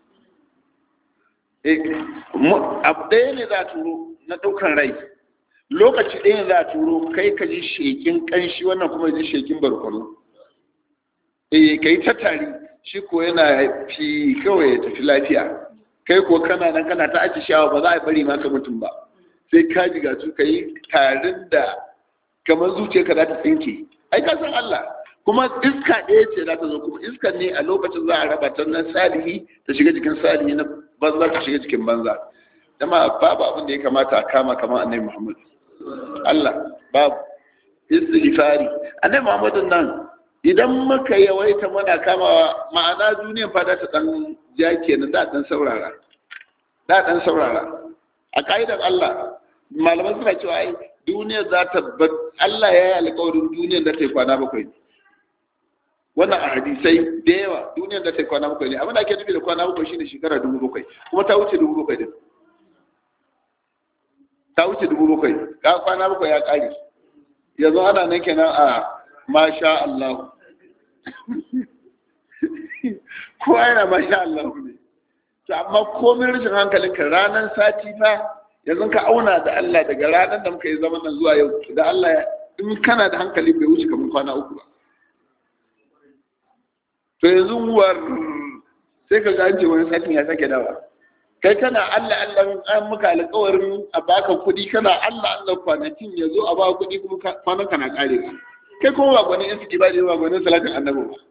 abu ɗaya ne za a turo na ɗaukan rai lokaci ɗaya ne za a turo kai ka ji shekin ƙanshi wannan kuma ji shekin barkwano eh ka yi ta tari shi ko yana fi kawai ya tafi lafiya kai ko kana nan kana ta aji shawa ba za a bari maka mutum ba sai ka ji gatu ka yi tarin da kamar zuciyarka za ta tsinke ai ka san Allah kuma iska ɗaya ce za ta zo kuma iskan ne a lokacin za a raba ta nan salihi ta shiga jikin salihi na banza ta shiga jikin banza dama babu abin da ya kamata a kama kamar annabi muhammad Allah babu istighfari annabi muhammad nan idan muka yawaita muna kamawa ma'ana duniyan fa da ta dan ja kenan da dan saurara da dan saurara a ka'idar Allah malaman suna cewa ai duniya za ta Allah ya yi alƙawarin duniyar da ta yi kwana bakwai ne wannan a hadisai da yawa duniyar da ta kwana bakwai ne abin da ake nufi da kwana bakwai shine shekara dubu bakwai kuma ta wuce dubu bakwai din ta wuce dubu bakwai ka kwana bakwai ya kare yanzu ana nan kenan a masha Allah kowa yana masha Allah ne to amma komai rashin hankalin ka ranar sati fa yanzu ka auna da Allah daga ranar da muka yi zaman nan zuwa yau da Allah in kana da hankali bai wuce kamar kwana uku ba to yanzu war sai ka ga ce wani satin ya sake dawa kai kana Allah Allah an muka alƙawarin a baka kuɗi kana Allah Allah kwanakin ya zo a baka kuɗi kuma kwanan kana ƙare ka kai kuma ba gwanin yansu ba ba gwanin salatin annabi ba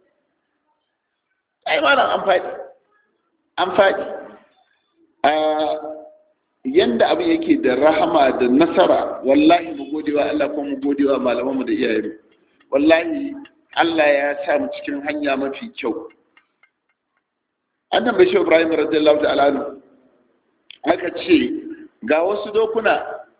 ai malam an faɗi an faɗi a yanda abin yake da rahama da nasara wallahi mu gode wa Allah ko mu gode wa malamanmu da iyayenmu wallahi Allah ya sa mu cikin hanya mafi kyau annan bai shi Ibrahim radiyallahu ta'ala anhu aka ce ga wasu dokuna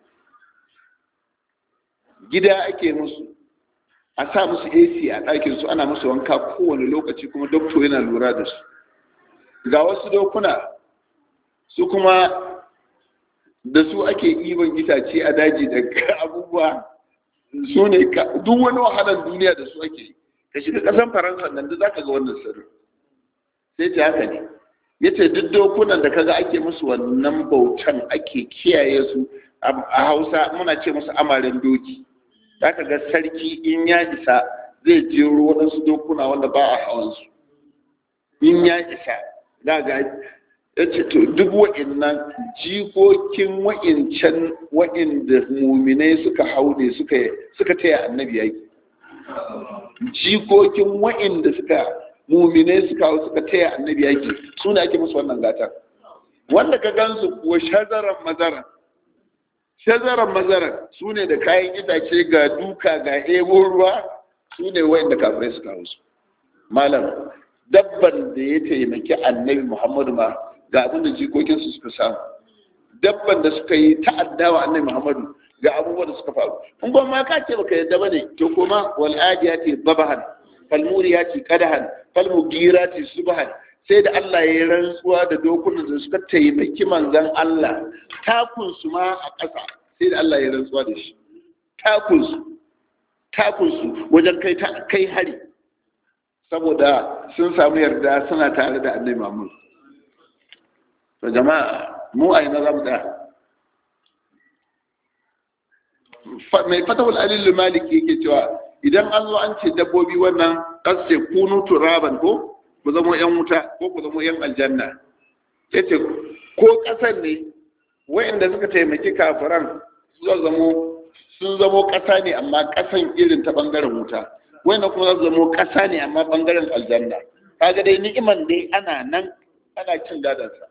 gida ake musu a sa musu AC a ɗakin su ana musu wanka kowane lokaci kuma doktor yana lura da su ga wasu dokuna su kuma da su ake ibon itace a daji da abubuwa su ne duk wani wahalar duniya da su ake ka shiga ƙasan faransa nan da za ka ga wannan sirri sai ta haka ne ya ce duk dokunan da kaga ake musu wannan bautan ake kiyaye su a hausa muna ce musu amaren doki za ka ga sarki in ya isa zai jero waɗansu dokuna wanda ba a hawansu in ya isa za ga ya ce to duk wa'innan jikokin wa'incan wa'inda muminai suka hau ne suka taya annabi yaki jikokin wa'inda suka muminai suka hau suka taya annabi yaki su ne ake musu wannan gatar wanda ka gansu kuwa shazaran mazaran shazaran mazaran su ne da kayan itace ga duka ga ebo ruwa su ne wa'inda kafirai suka hau su malam dabban da ya taimaki annabi muhammadu ma ga abin da jikokinsu suka samu dabban da suka yi ta'addawa annabi muhammadu ga abubuwan da suka faru in ba ma ka ce baka yadda bane to kuma wal adiyati babahan fal muriyati qadahan fal mugirati subhan sai da Allah ya yi rantsuwa da dokunan da suka taimaki manzon Allah takun su ma a ƙasa sai da Allah ya yi rantsuwa da shi takun su takun su wajen kai kai hari saboda sun samu yarda suna tare da annabi Muhammad to jama'a mu a ina zamu da mai fatawul alil maliki yake cewa idan an zo an ce dabbobi wannan kasse kunu turaban ko ku zama yan wuta ko ku zama yan aljanna yace ko kasan ne wayanda suka taimaki kafiran sun zamo sun zamo kasa ne amma kasan irin ta bangaren wuta wayanda kuma za su zamo kasa ne amma bangaren aljanna kaga dai ni'iman dai ana nan ana cin gadansa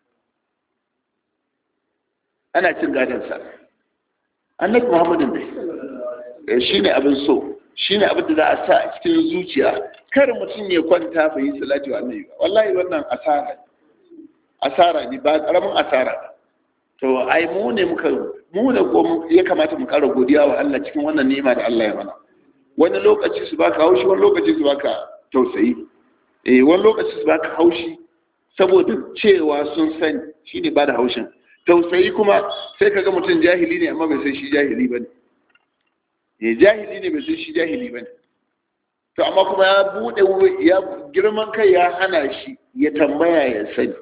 ana cin gadansa annabi muhammadin dai shi ne abin so shi ne abin da za a sa a cikin zuciya kar mutum ya kwanta bai yi salati wa annabi ba wallahi wannan asara asara ne ba karamin asara to ai mu ne muka mu ne ko ya kamata mu kara godiya wa Allah cikin wannan ni'ima da Allah ya mana wani lokaci su baka haushi wani lokaci su baka tausayi eh wani lokaci su baka haushi saboda cewa sun sani shine ba da haushin tausayi kuma sai kaga mutum jahili ne amma bai san shi jahili bane eh jahili ne bai san shi jahili bane to amma kuma ya bude ya girman kai ya hana shi ya tambaya ya sani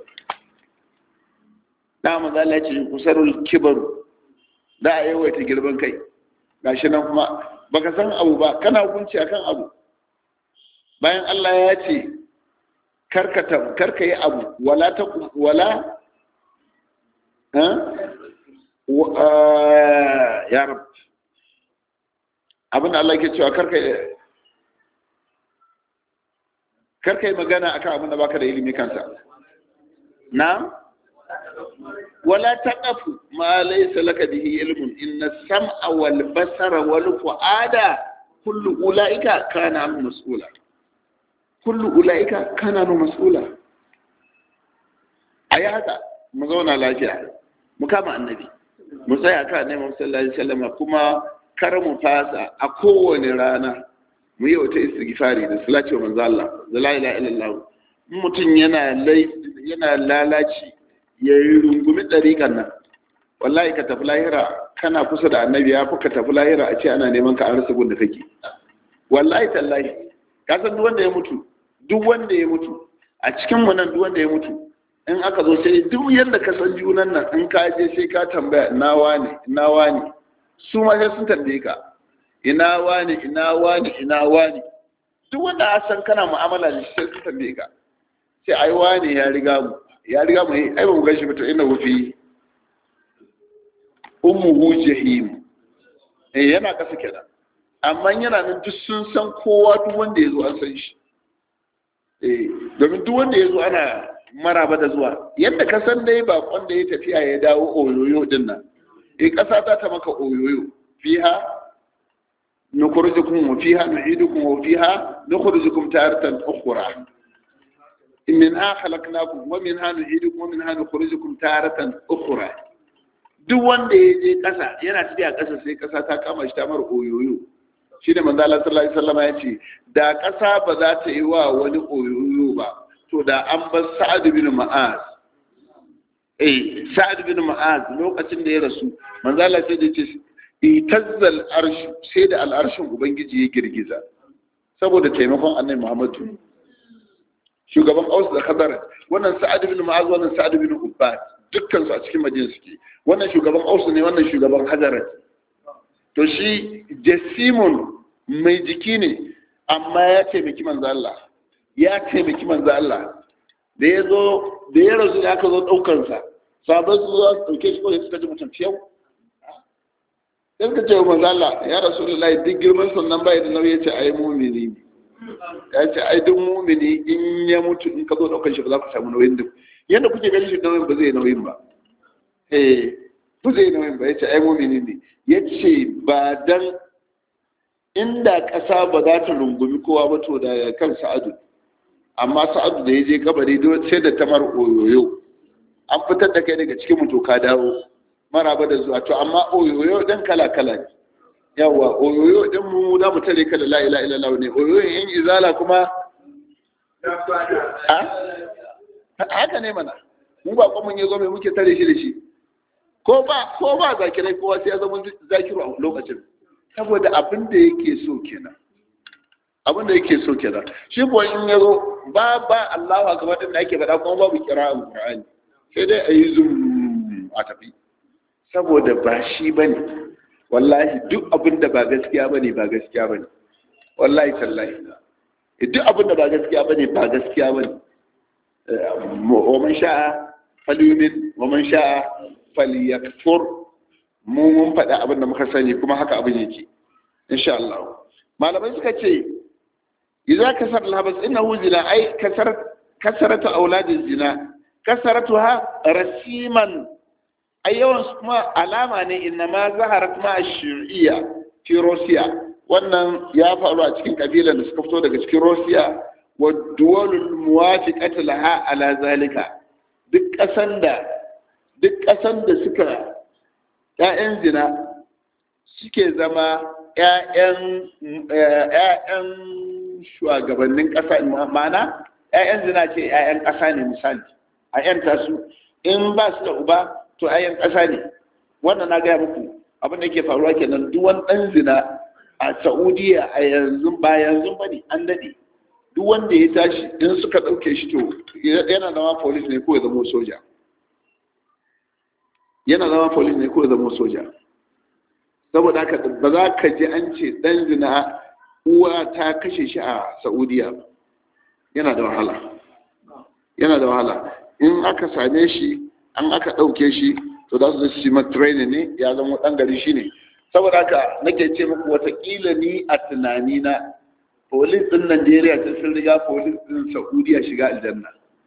da manzo Allah ya ce kusarul kibaru da a yawaita girman kai gashi nan kuma baka san abu ba kana hukunci akan abu bayan Allah ya ce karkata karka yi abu wala ta wala ya rab abin da Allah ke cewa karka karka yi magana akan abin da baka da ilimi kansa na wala taqafu ma laysa laka bihi ilmun inna sam'a wal basara wal fu'ada kullu ulaika kana mas'ula kullu ulaika kana mas'ula ayi haka mu zauna lafiya mu kama annabi mu tsaya ka annabi sallallahu alaihi wasallam kuma kar mu fasa a kowane rana mu yi wata istighfari da salati wa manzo Allah la ilaha illallah mutum yana yana lalaci ya yi rungumi ɗariƙan nan wallahi ka tafi lahira kana kusa da annabi ya fi ka tafi lahira a ce ana neman ka an rasa gun da kake wallahi tallahi ka san duk wanda ya mutu duk wanda ya mutu a cikin mu nan duk wanda ya mutu in aka zo sai duk yadda ka san junan nan in ka je sai ka tambaya ina wani ina wani su ma sai sun tambaye ka ina wani ina wani ina wani duk wanda a san kana mu'amala da shi sai sun tambaye ka sai ai wani ya riga mu ya riga mu ai ba mu gashi ba to ina wufi ummuhu jahim eh yana kasa kenan amma yana nan duk sun san kowa duk wanda ya zo an san shi eh domin duk wanda ya zo ana maraba da zuwa yadda ka san dai bakon da ya tafiya ya dawo oyoyo din nan eh kasa za ta maka oyoyo fiha nukhrijukum wa fiha nu'idukum wa fiha nukhrijukum taratan ukhra minha khalaqnakum wa minha nu'idukum wa minha nukhrijukum taratan ukhra duk wanda ya je kasa yana tafiya kasa sai kasa ta kama shi ta mar oyoyo shi da manzo Allah sallallahu alaihi wasallam ya ce da kasa ba za ta yi wa wani oyoyo ba to da an bar Sa'ad bin Mu'az eh Sa'ad bin Mu'az lokacin da ya rasu manzo Allah sai ya ce itazzal arsh sai da al'arshin ubangiji ya girgiza saboda taimakon annabi Muhammadu shugaban Aus da Khadar wannan Sa'ad bin Mu'az wannan Sa'ad bin Ubbad dukkan su a cikin Madina suke wannan shugaban Aus ne wannan shugaban Khadar to shi Jasimun mai jiki ne amma ya taimaki manzo Allah ya taimaki manzo Allah da ya zo da ya rasu aka zo daukar sa sabon su zo dauke shi ko suka ji mutum fiyau sai suka ce manzo Allah ya rasulullahi duk girman sannan bai da nauyi ya ce ai mu'mini ne ya ce ai duk mumini in ya mutu in ka zo daukar shi ba za ku samu nauyin duk yadda kuke ganin shi nauyin ba zai nauyin ba eh ba zai nauyin ba ya ce ai mumini ne ya ce ba dan inda ƙasa ba za ta rungumi kowa ba to da kan sa'adu amma sa'adu da ya je kabari sai da tamar oyoyo an fitar da kai daga cikin mutu ka dawo maraba da zuwa to amma oyoyo dan kala kala ne yawa oyoyo din mu za mu tare ka da la ilaha illallah ne oyoyo yan izala kuma haka ne mana mu ba kuma yazo mai muke tare shi da shi ko ba ko ba zakirai kowa sai ya zama zakiru a lokacin saboda abin da yake so kenan abin da yake so kenan shi ko in yazo ba ba Allahu akbar din da ake faɗa kuma babu qira'an Qur'ani sai dai ayi zum a tafi saboda ba shi bane wallahi duk abin da ba gaskiya bane ba gaskiya bane wallahi tallahi duk abin da ba gaskiya bane ba gaskiya bane wa man sha'a falyumin wa man sha'a falyakfur mu mun faɗa abin da muka sani kuma haka abin yake insha Allah malamai suka ce idza kasar al-habas innahu zina ay kasar kasaratu auladiz zina kasaratuha rasiman ai yawan su kuma alama ne inna ma zaharat ma shir'iyya fi Rosiya wannan ya faru a cikin kabilan da suka fito daga cikin Rosiya wa duwalul muwafiqat laha ala zalika duk kasan da duk kasan da suka ƴaƴan zina suke zama ƴaƴan ƴaƴan shugabannin ƙasa ma'ana ƴaƴan zina ce ƴaƴan ƙasa ne misali a ƴanta su in ba su da uba to ayan ƙasa ne wannan na gaya muku abin da ke faruwa kenan duk wani ɗan zina a saudiya a yanzu ba yanzu ba ne an daɗe duk wanda ya tashi in suka ɗauke shi to yana zama polis ne ko ya zama soja yana zama polis ne ko ya zama soja saboda haka ba za ka ji an ce ɗan zina uwa ta kashe shi a saudiya yana da wahala yana da wahala in aka same shi an aka ɗauke shi to za su zai shi training ne ya zama ɗan gari shi ne saboda haka nake ce muku watakila ni a tunanina polis ɗin najeriya ta sun riga polis ɗin saudiya shiga aljanna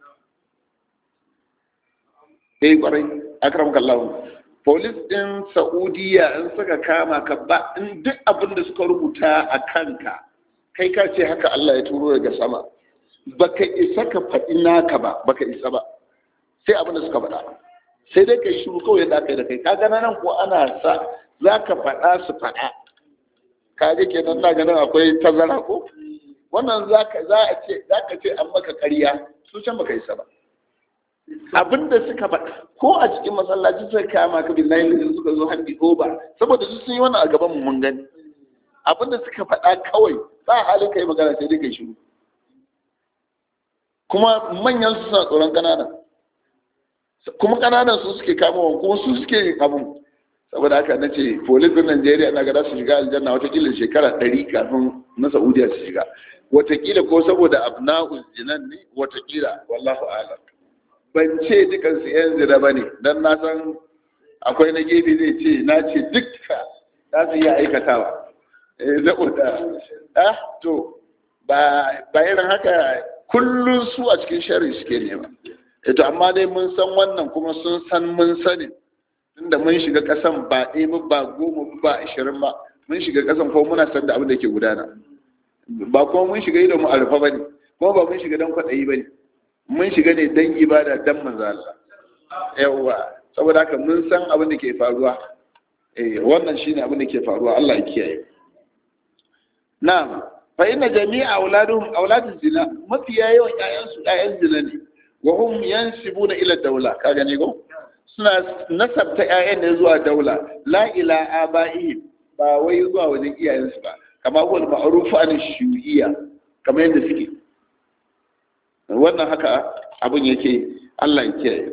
eh kwarai akram kallahu polis ɗin saudiya in suka kama ka ba in duk abin da suka rubuta a kanka kai ka ce haka allah ya turo daga sama baka isa ka faɗi naka ba baka isa ba sai abin da suka faɗa sai dai kai shiru kawai yadda aka yi da kai ka gana nan ko ana sa za ka faɗa su faɗa ka ga kenan na ganin akwai tazara ko wannan za a ce za ka ce an maka ƙarya su can baka isa ba abin da suka faɗa ko a cikin masallaci suka kama ka bin layin suka zo handi ba saboda su sun yi wannan a gaban mu mun gani abin da suka faɗa kawai ba halin kai magana sai dai kai shiru kuma manyan su suna tsoron ƙananan kuma kananan su suke kama wa kuma su suke yin abin saboda haka na ce polisin najeriya na gada su shiga aljanna watakila shekara ɗari kafin na saudiya su shiga watakila ko saboda abna'u zinan ne watakila wallahu alam ban ce dukan su yan zina ba ne don na san akwai na gefe zai ce na ce dukka za su iya aikatawa saboda ah to ba irin haka kullum su a cikin shari suke nema ito amma dai mun san wannan kuma sun san mun sani tunda mun shiga kasan ba ɗaya ba goma ba ashirin ba mun shiga kasan ko muna san da abin da ke gudana ba kuma mun shiga idan mu arfa bane kuma ba mun shiga dan kwadayi bane mun shiga ne dan ibada dan manzo Allah yawa saboda haka mun san abin da ke faruwa eh wannan shine abin da ke faruwa Allah ya kiyaye na'am fa inna jami'a auladuhum auladu zina mafiya yawan ƴaƴan su ƴaƴan zina ne wa hum yansibuna ila dawla ka gane ko suna nasabta ƴaƴan ne zuwa daula la ila aba'ihim ba wai zuwa wajen iyayensu ba kama huwa ma'ruf an shuhiyya kamar yadda suke wannan haka abin yake Allah ya kiyaye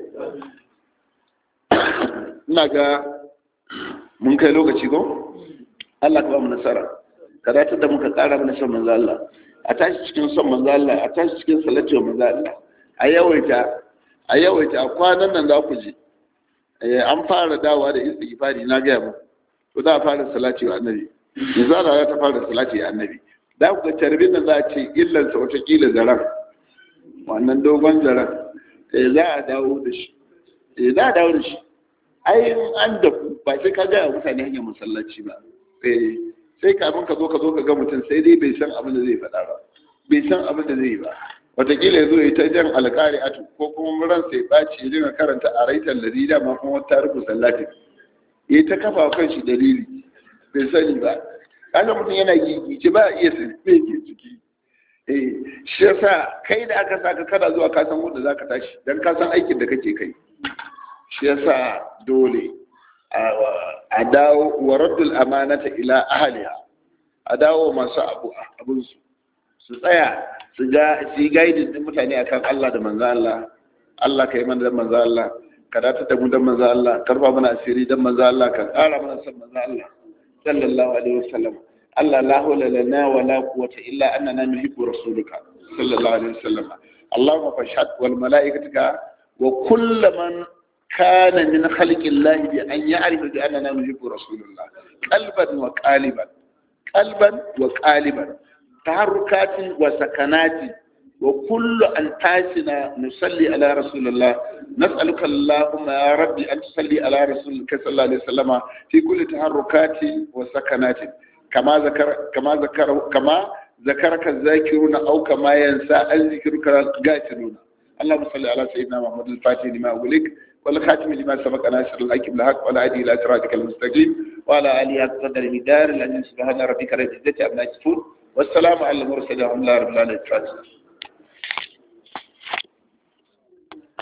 ina ga mun kai lokaci ko Allah ka ba mu nasara ka dace da muka ƙara mana son manzo Allah a tashi cikin son manzo Allah a tashi cikin salati wa manzo Allah a yawaita a yawaita a kwanan nan za ku ji an fara dawa da istighfari na ga mu to za a fara salati wa annabi yanzu ana za ta fara salati wa annabi da ku ga tarbin nan za a ce illansa wata kila zaran wannan dogon zaran eh za a dawo da shi eh za a dawo da shi ai an da ba sai ka gaya mutane hanyar masallaci ba eh sai kafin ka zo ka zo ka ga mutum sai dai bai san abin da zai faɗa ba bai san abin da zai yi ba wataƙila ya zo ya ta jan alƙari a ko kuma ran sai ɓaci ya dinga karanta a raitar ladida ma kuma wata rufu sallatin ya ta kafa kan shi dalili bai sani ba kaga mutum yana gigice ba a iya sani me ke ciki eh shi yasa kai da aka saka kana zuwa ka san wanda zaka tashi dan ka san aikin da kake kai shi yasa dole a dawo wa raddul amanata ila ahliha a dawo masu abu abun su su tsaya su ga su yi gaidin din mutane akan Allah da manzo Allah Allah kai mana da manzo Allah ka dace da mu da manzo Allah karfa mana asiri da manzo Allah ka ƙara mana san manzo Allah sallallahu alaihi wasallam Allah la hawla lana wa la quwwata illa annana nuhibbu rasulika sallallahu alaihi wasallam Allahumma fashhad wal malaikatika wa kullu man كان من خلق الله بأن يعرف بأننا نحب رسول الله قلبا وقالبا قلبا وقالبا تحركات وسكنات وكل أنفاسنا نصلي على رسول الله نسألك اللهم يا ربي أن تصلي على رسولك صلى الله عليه وسلم في كل تحركات وسكنات كما ذكر كما ذكر كما ذكرك الذاكرون أو كما ينسى الذكرك الغافلون اللهم صل على سيدنا محمد الفاتح لما أغلق والخاتم لما سبق ناصر الحق بالحق ولا هادي الى صراطك المستقيم وعلى اله قدر مدار الذي سبحان ربك رب العزه عما يصفون والسلام على المرسلين والحمد لله رب العالمين